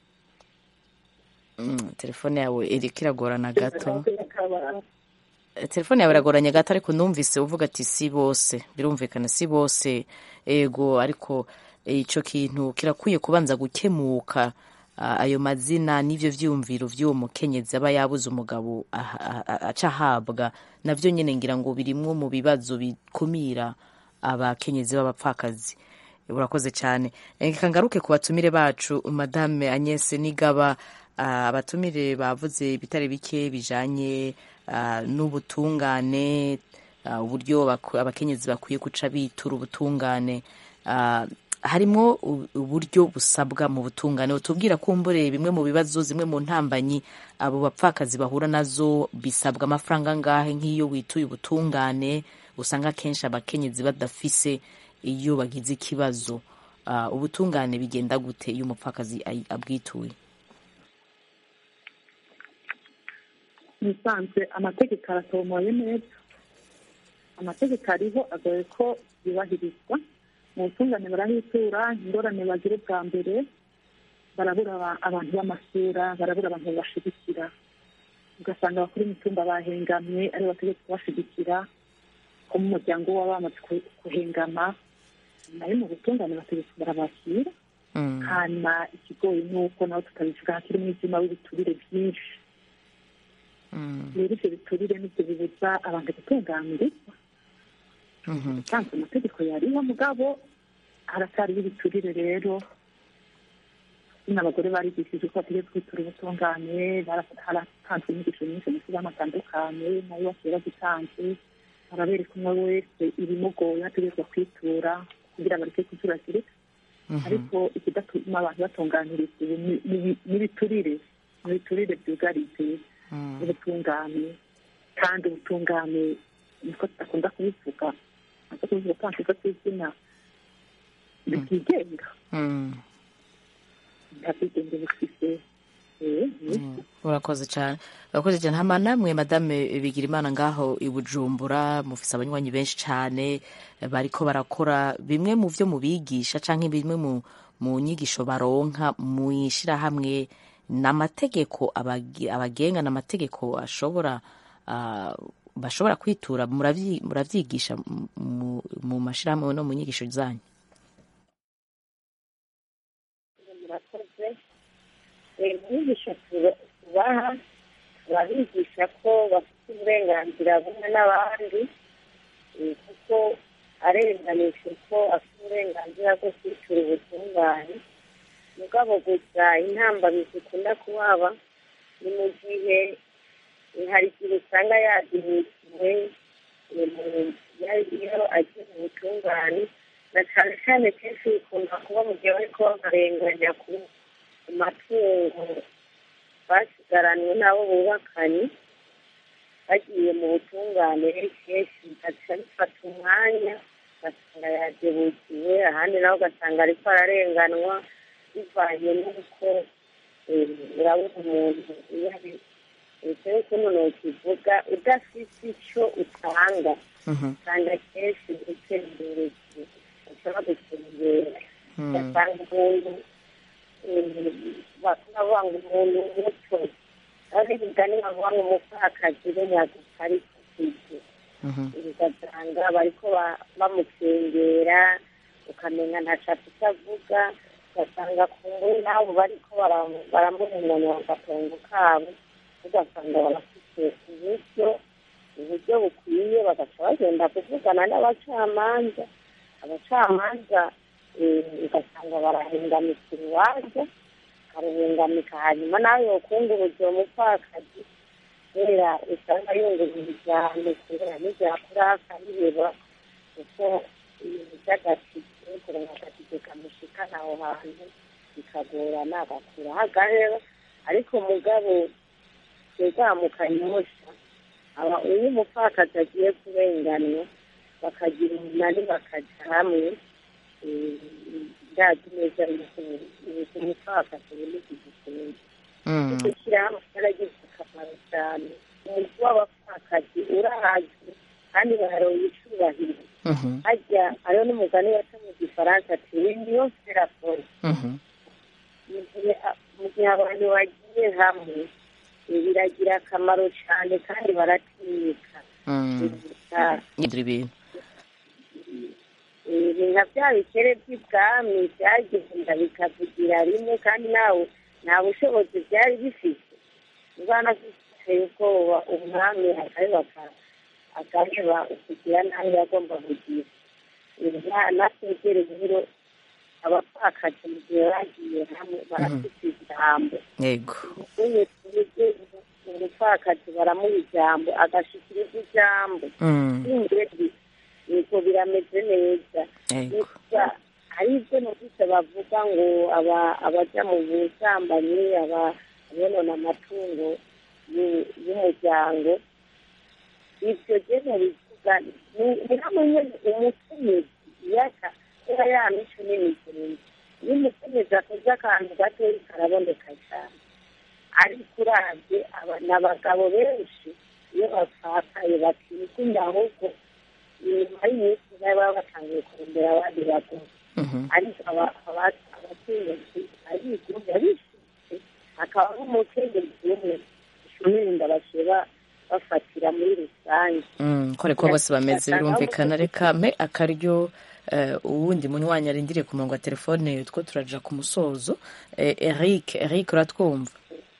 Mm, telefone yawe iriko iragorana gato Eh, telefone yawe iragoranye gato ariko numvise uvuga ati si bose birumvikana si bose ego ariko eh, ico kintu kirakwiye kubanza gukemuka Ah, ayo mazina n'ivyo vyumviro vy'uwo mukenyezi aba yabuze umugabo aha- aha- aca ahabwa navyo nyene ngira ngo birimwo mu bibazo bikumira abakenyezi b'abapfakazi urakoze cyane reka ngaruke ku batumire bacu madame Agnès Nigaba ah, abatumire bavuze ibitare bike bijanye ah, n'ubutungane ah, uburyo baku- abakenyezi bakwiye guca bitura ubutungane Ah, harimwo u- uburyo busabwa mu butungane utubwira kumbure bimwe mu bibazo zimwe mu ntambanyi abo bapfakazi bahura nazo bisabwa amafaranga angahe nk'iyo wituye ubutungane usanga akenshi abakenyezi badafise iyo bagize ikibazo Ah, ubutungane bigenda gute iyo umupfakazi ay- abwituye musanzwe amategeko aratomoye neza amategeko ariho agoye ko yubahirizwa mu butungane barahitura ingorane bagira ubwa mbere barabura aba- abantu b'amasura barabura abantu babashigikira ugasanga abakuru imitumba bahengamye ari bategetse kubashigikira ko mu muryango waba bamaze ku- kuhengama nayo mu butungane bategetse barabakira hanyuma ikigoyi ni uko nawe tutabivuga hakiri umwijima w'ibiturire byinshi rero ibyo biturire nibyo bibuza abantu gutunganirizwa usanzwe amategeko yariho mugabo haracyariho ibiturire rero nyine abagore barigishije ko bategetse kwitura ubutungane bara- haratanzwe inyigisho nyinshi mu kibazo atandukanye nayo basigaye bazitanze barabereka umwe wese ibimugoye ategerezwa kwitura kugira bareke kuturagirika ariko ikidatuma abantu batunganirizwa ubu ni- ni- n'ibiturire n'ibiturire byugarije ubutungane kandi ubutungane niko tudakunda kubivuga nako kubivuga ko nshyize ku izina bitigenga nta bwigenge bufise eh, ni- urakoze cyane urakoze cyane hama namwe madame bigira imana ngaho i bujumbura mufise abanywanyi benshi cyane bariko barakora bimwe mu vyo mubigisha canke bimwe mu, mu nyigisho baronka mu ishirahamwe n'amategeko abagi- abagenga n'amategeko ashobora ah, bashobora kwitura muravyi- muravyigisha mu- mu- mu mashirahamwe no mu nyigisho zanyu murakoze inyigisho tubaha turabigisha ko bafite uburenganzira bumwe n'abandi eh, kuko arenganije ko afite uburenganzira bwo kwitura ubutungane mugabo gusa intambamyi zikunda kuhaba ni mu gihe eh, hari igihe usanga yadinikiwe iyo agiye mu butungane na cyane cyane kenshi bikunda kuba mu gihe bariko babarenganya ku matungo basigaranwe n'abo bubakanye bagiye mu butungane kenshi bigaca bifata umwanya ugasanga yadebukiwe ahandi nawe ugasanga ariko ararenganwa bivanye n'uko eh, urabona umuntu iyo ari bitewe ukuntu nokivuga udafite icyo utanga usanga kenshi utembereye ushobora gutembera ugasanga umuntu bavuga ngo umuntu muto ari bigani bavuga ngo umupfakazi we nyagufa ari kukizi ugasanga bariko ba- bamukengera ukamenya ntaco afite avuga ugasanga ku nguni nabo bariko bara- baramurenganira agatongo kabo ugasanga barafite uburyo uburyo bukwiye bagaca bagenda kuvugana n'abacamanza abacamanza eh, ugasanga barahengamika urubanza bakaruhengamika hanyuma nawe yokunguruza uwo mupfakazi kubera usanga yungurura ijambo kubera n'ibyakura akabireba kuko ibintu by'agatike kurenga agatike kamushikana aho hantu bikagorana agakuraho agahera ariko mugabo twegamukanyosha aba iyo umupfakazi agiye kurenganwa bakagira umunani bakaja hamwe eh, ndazi neza yuko yuko umupfakazi buri gikunze icyo shyirahamwe cyaragize akamaro cyane umuntu w'abapfakazi urahazwi kandi baharoye icubahiro hajya hariho n'umugani waca mu gifaransa ati niyo serafone mu gihe mu gihe abantu bagiye hamwe eh, biragira akamaro cyane kandi baratinyika ngira ibintu Eh, ni nka bya bikere by'ibwami byagenda bikavugira rimwe kandi nawe nta bushobozi byari bifite ubwana biteye ubwoba umwami akareba akareba ukugira nabi yagomba kugira Eh, nategere rero abapfakazi mu gihe bagiye hamwe barafite ijambo yego uye tuvuge umupfakazi baramuha ijambo agashikiriza ijambo Mm. ingeri yego birameze neza Yego. gusa hari ibyo numvise bavuga ngo aba- abaja mu busambanyi aba- abonona amatungo y'u- y'umuryango ibyo jene bivuga ni- ni hamwe nyene umukenyezi yaka kuba ya mico n'imigenzo iyo umukenyezi akoze akantu gatoyi karaboneka cyane ariko uravye aba- ni abagabo benshi iyo bapfakaye batikunda ahubwo inyuma y'iminsi nawe baba batangiye kurondera abandi bagore ariko aba- aba- abakenyezi arigumya bishitse hakaba n'umukenyezi umwe ishumirinda basheba bafatira muri rusange Mm, ko ariko bose bameze birumvikana reka mpe akaryo eh, uwundi munywanyi arindiriye ku murongo wa telefone two turaja ku musozo Eh, eric eric uratwumva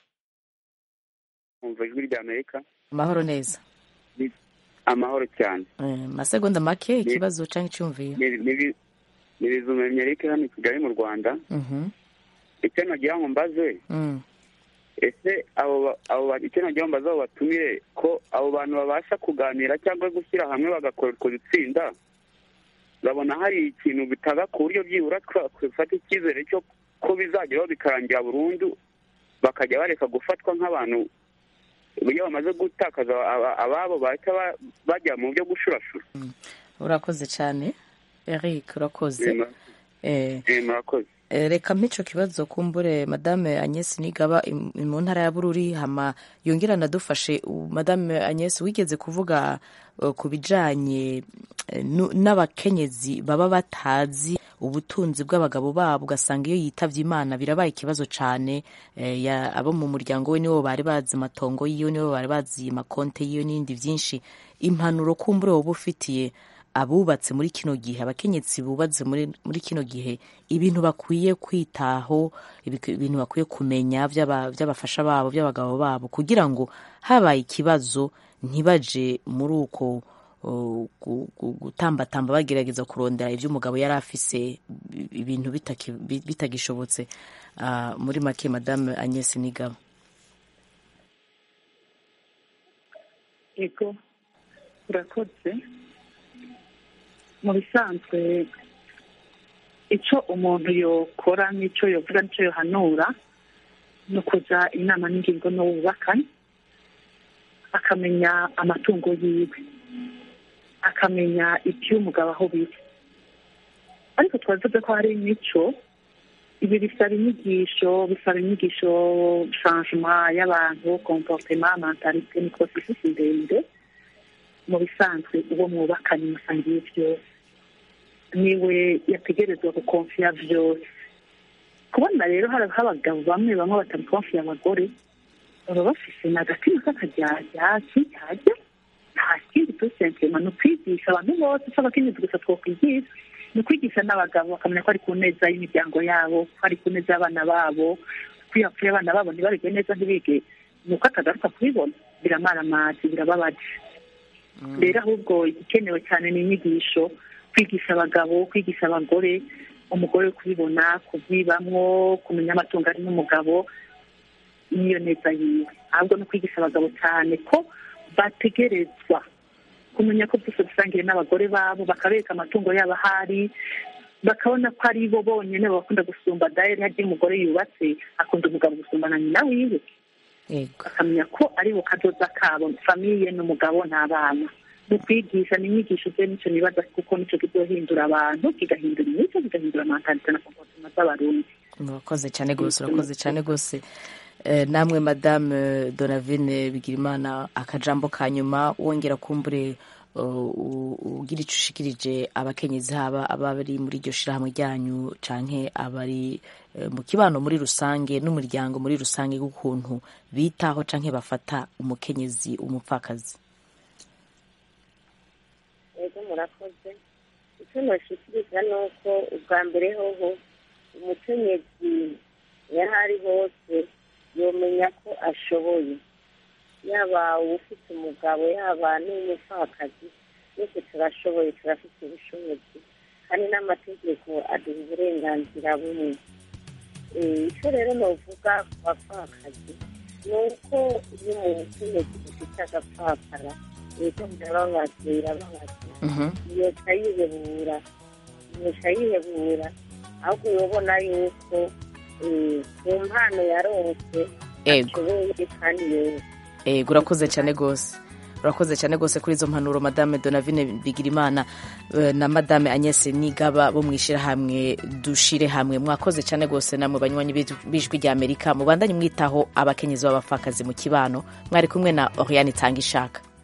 umva ijwi rya amerika amahoro neza amahoro cyane Eh, masegonda make ikibazo canke iciyumviro Ni- ni- ni bizumemye erike hano i kigali mu rwanda Mhm. icyo nagira ngo mbaze Mm. ese abo ba- abo ba- icyo nagira ngo mbaze abo batumire ko abo bantu babasha kuganira cyangwa gushyira hamwe bagakora utwo dutsinda urabona hari ikintu bitanga ku buryo byibura twafata icyizere cyo ko bizageraho bikarangira burundu bakajya bareka gufatwa nk'abantu iyo bamaze gutakaza aba- ababo bahita ba- bajya mu byo gushurashura urakoze cyane eric urakoze Eh, Eh, murakoze Eh, reka mpico kibazo kumbure madame Agnes Nigaba im- mu ntara ya Bururi hama yongera nadufashe u- madame Agnes wigeze kuvuga uh, ku bijanye eh, nu- n'abakenyezi baba batazi ubutunzi bw'abagabo babo ugasanga iyo yitavye imana birabaye ikibazo cane eh, ya- abo mu muryango we nibo bari bazi amatongo yiwe nibo bari bazi makonte yiwe n'ibindi vyinshi impanuro kumbure woba ufitiye abubatse muri kino gihe abakenyezi bubatse muri, muri kino gihe ibintu bakwiye kwitaho ibi- ibintu bakwiye kumenya by'aba- by'abafasha babo by'abagabo babo kugira ngo habaye ikibazo ntibaje muri uko uh, gu- gu- gutambatamba bagerageza kurondera ibyo umugabo yari afise i- ibintu bitaki- bi- bitagishobotse Ah, muri make madame Agnes Nigaba ego urakoze mu bisanzwe icyo umuntu yokora n'icyo yovuga n'icyo yohanura ni ukuja inama n'ingingo n'uwubakanye akamenya amatungo yiwe akamenya iby'umugabo aho biri ariko twavuze ko hari imico ibi bisaba inyigisho bisaba inyigisho changement y'abantu comportement mentalite ni processus ndende mu bisanzwe uwo mwubakanye musangiye byose niwe yategerezwa gukonfiya byose kubona rero hari abagabo bamwe bamwe batabikonfiya abagore baba bafise n'agatima k'akajyajya kijyajya nta kindi tusentrema ni ukwigisha abantu bose si abakenyezi gusa twokwigisha ni ukwigisha n'abagabo bakamenya ko ari ku neza y'imiryango yabo ko ari ku neza y'abana babo ko iyo hapfuye abana babo ntibarige neza ntibige ni uko atagaruka kubibona biramara amazi birababaje rero ahubwo igikenewe cyane ni inyigisho kwigisha abagabo kwigisha abagore umugore kubibona kubyibamwo kumenya amatungo ari n'umugabo n'iyo neza yiwe ahubwo no kwigisha abagabo cyane ko bategerezwa kumenya ko byose bisangiye n'abagore babo bakabereka amatungo yabo ahari bakabona ko ari bo bonyine bakunda gusumba dayari harya iyo umugore yubatse akunda umugabo gusumba na nyina wiwe bakamenya ko ari bo kadoza kabo famiye n'umugabo n'abana ni ukwigisha ni inyigisho byo nicyo nibaza kuko nicyo kizohindura abantu kigahindura imico kigahindura amantalite na komportema z'abarundi urakoze cyane rwose urakoze cyane rwose Eh, namwe madame donavine bigirimana akajambo ka nyuma wongera kumbure uh, u- ugira icyo ushikirije abakenyezi haba abari muri iryo shirahamwe ryanyu canke abari eh, mu kibano muri rusange n'umuryango muri rusange w'ukuntu bitaho canke bafata umukenyezi umupfakazi ego murakoze icyo nashikiriza ni uko ubwa mbere hoho umukenyezi iyo ari hose yomenya ko ashoboye yaba ufite umugabo yaba n'umupfakazi twese turashoboye turafite ubushobozi kandi n'amategeko aduha uburenganzira bumwe Eh, icyo rero novuga ku bapfakazi ni uko iyo umukenyezi ufite agapfakara leta birababaza birababaza yoca yihebura yoca yihebura ahubwo yobona yuko eh, ku mpano yaronse Ego. ashoboye kandi yose Ego urakoze cyane rwose urakoze cyane rwose kuri izo mpanuro madame donavine bigirimana eh, na madame agnes nigaba bo mu ishyirahamwe dushire hamwe mwakoze cyane rwose namwe banywanyi b'ijwi- b'ijwi rya amerika mubandanye mwitaho abakenyezi b'abapfakazi mu kibano mwari kumwe na oriane itanga ishaka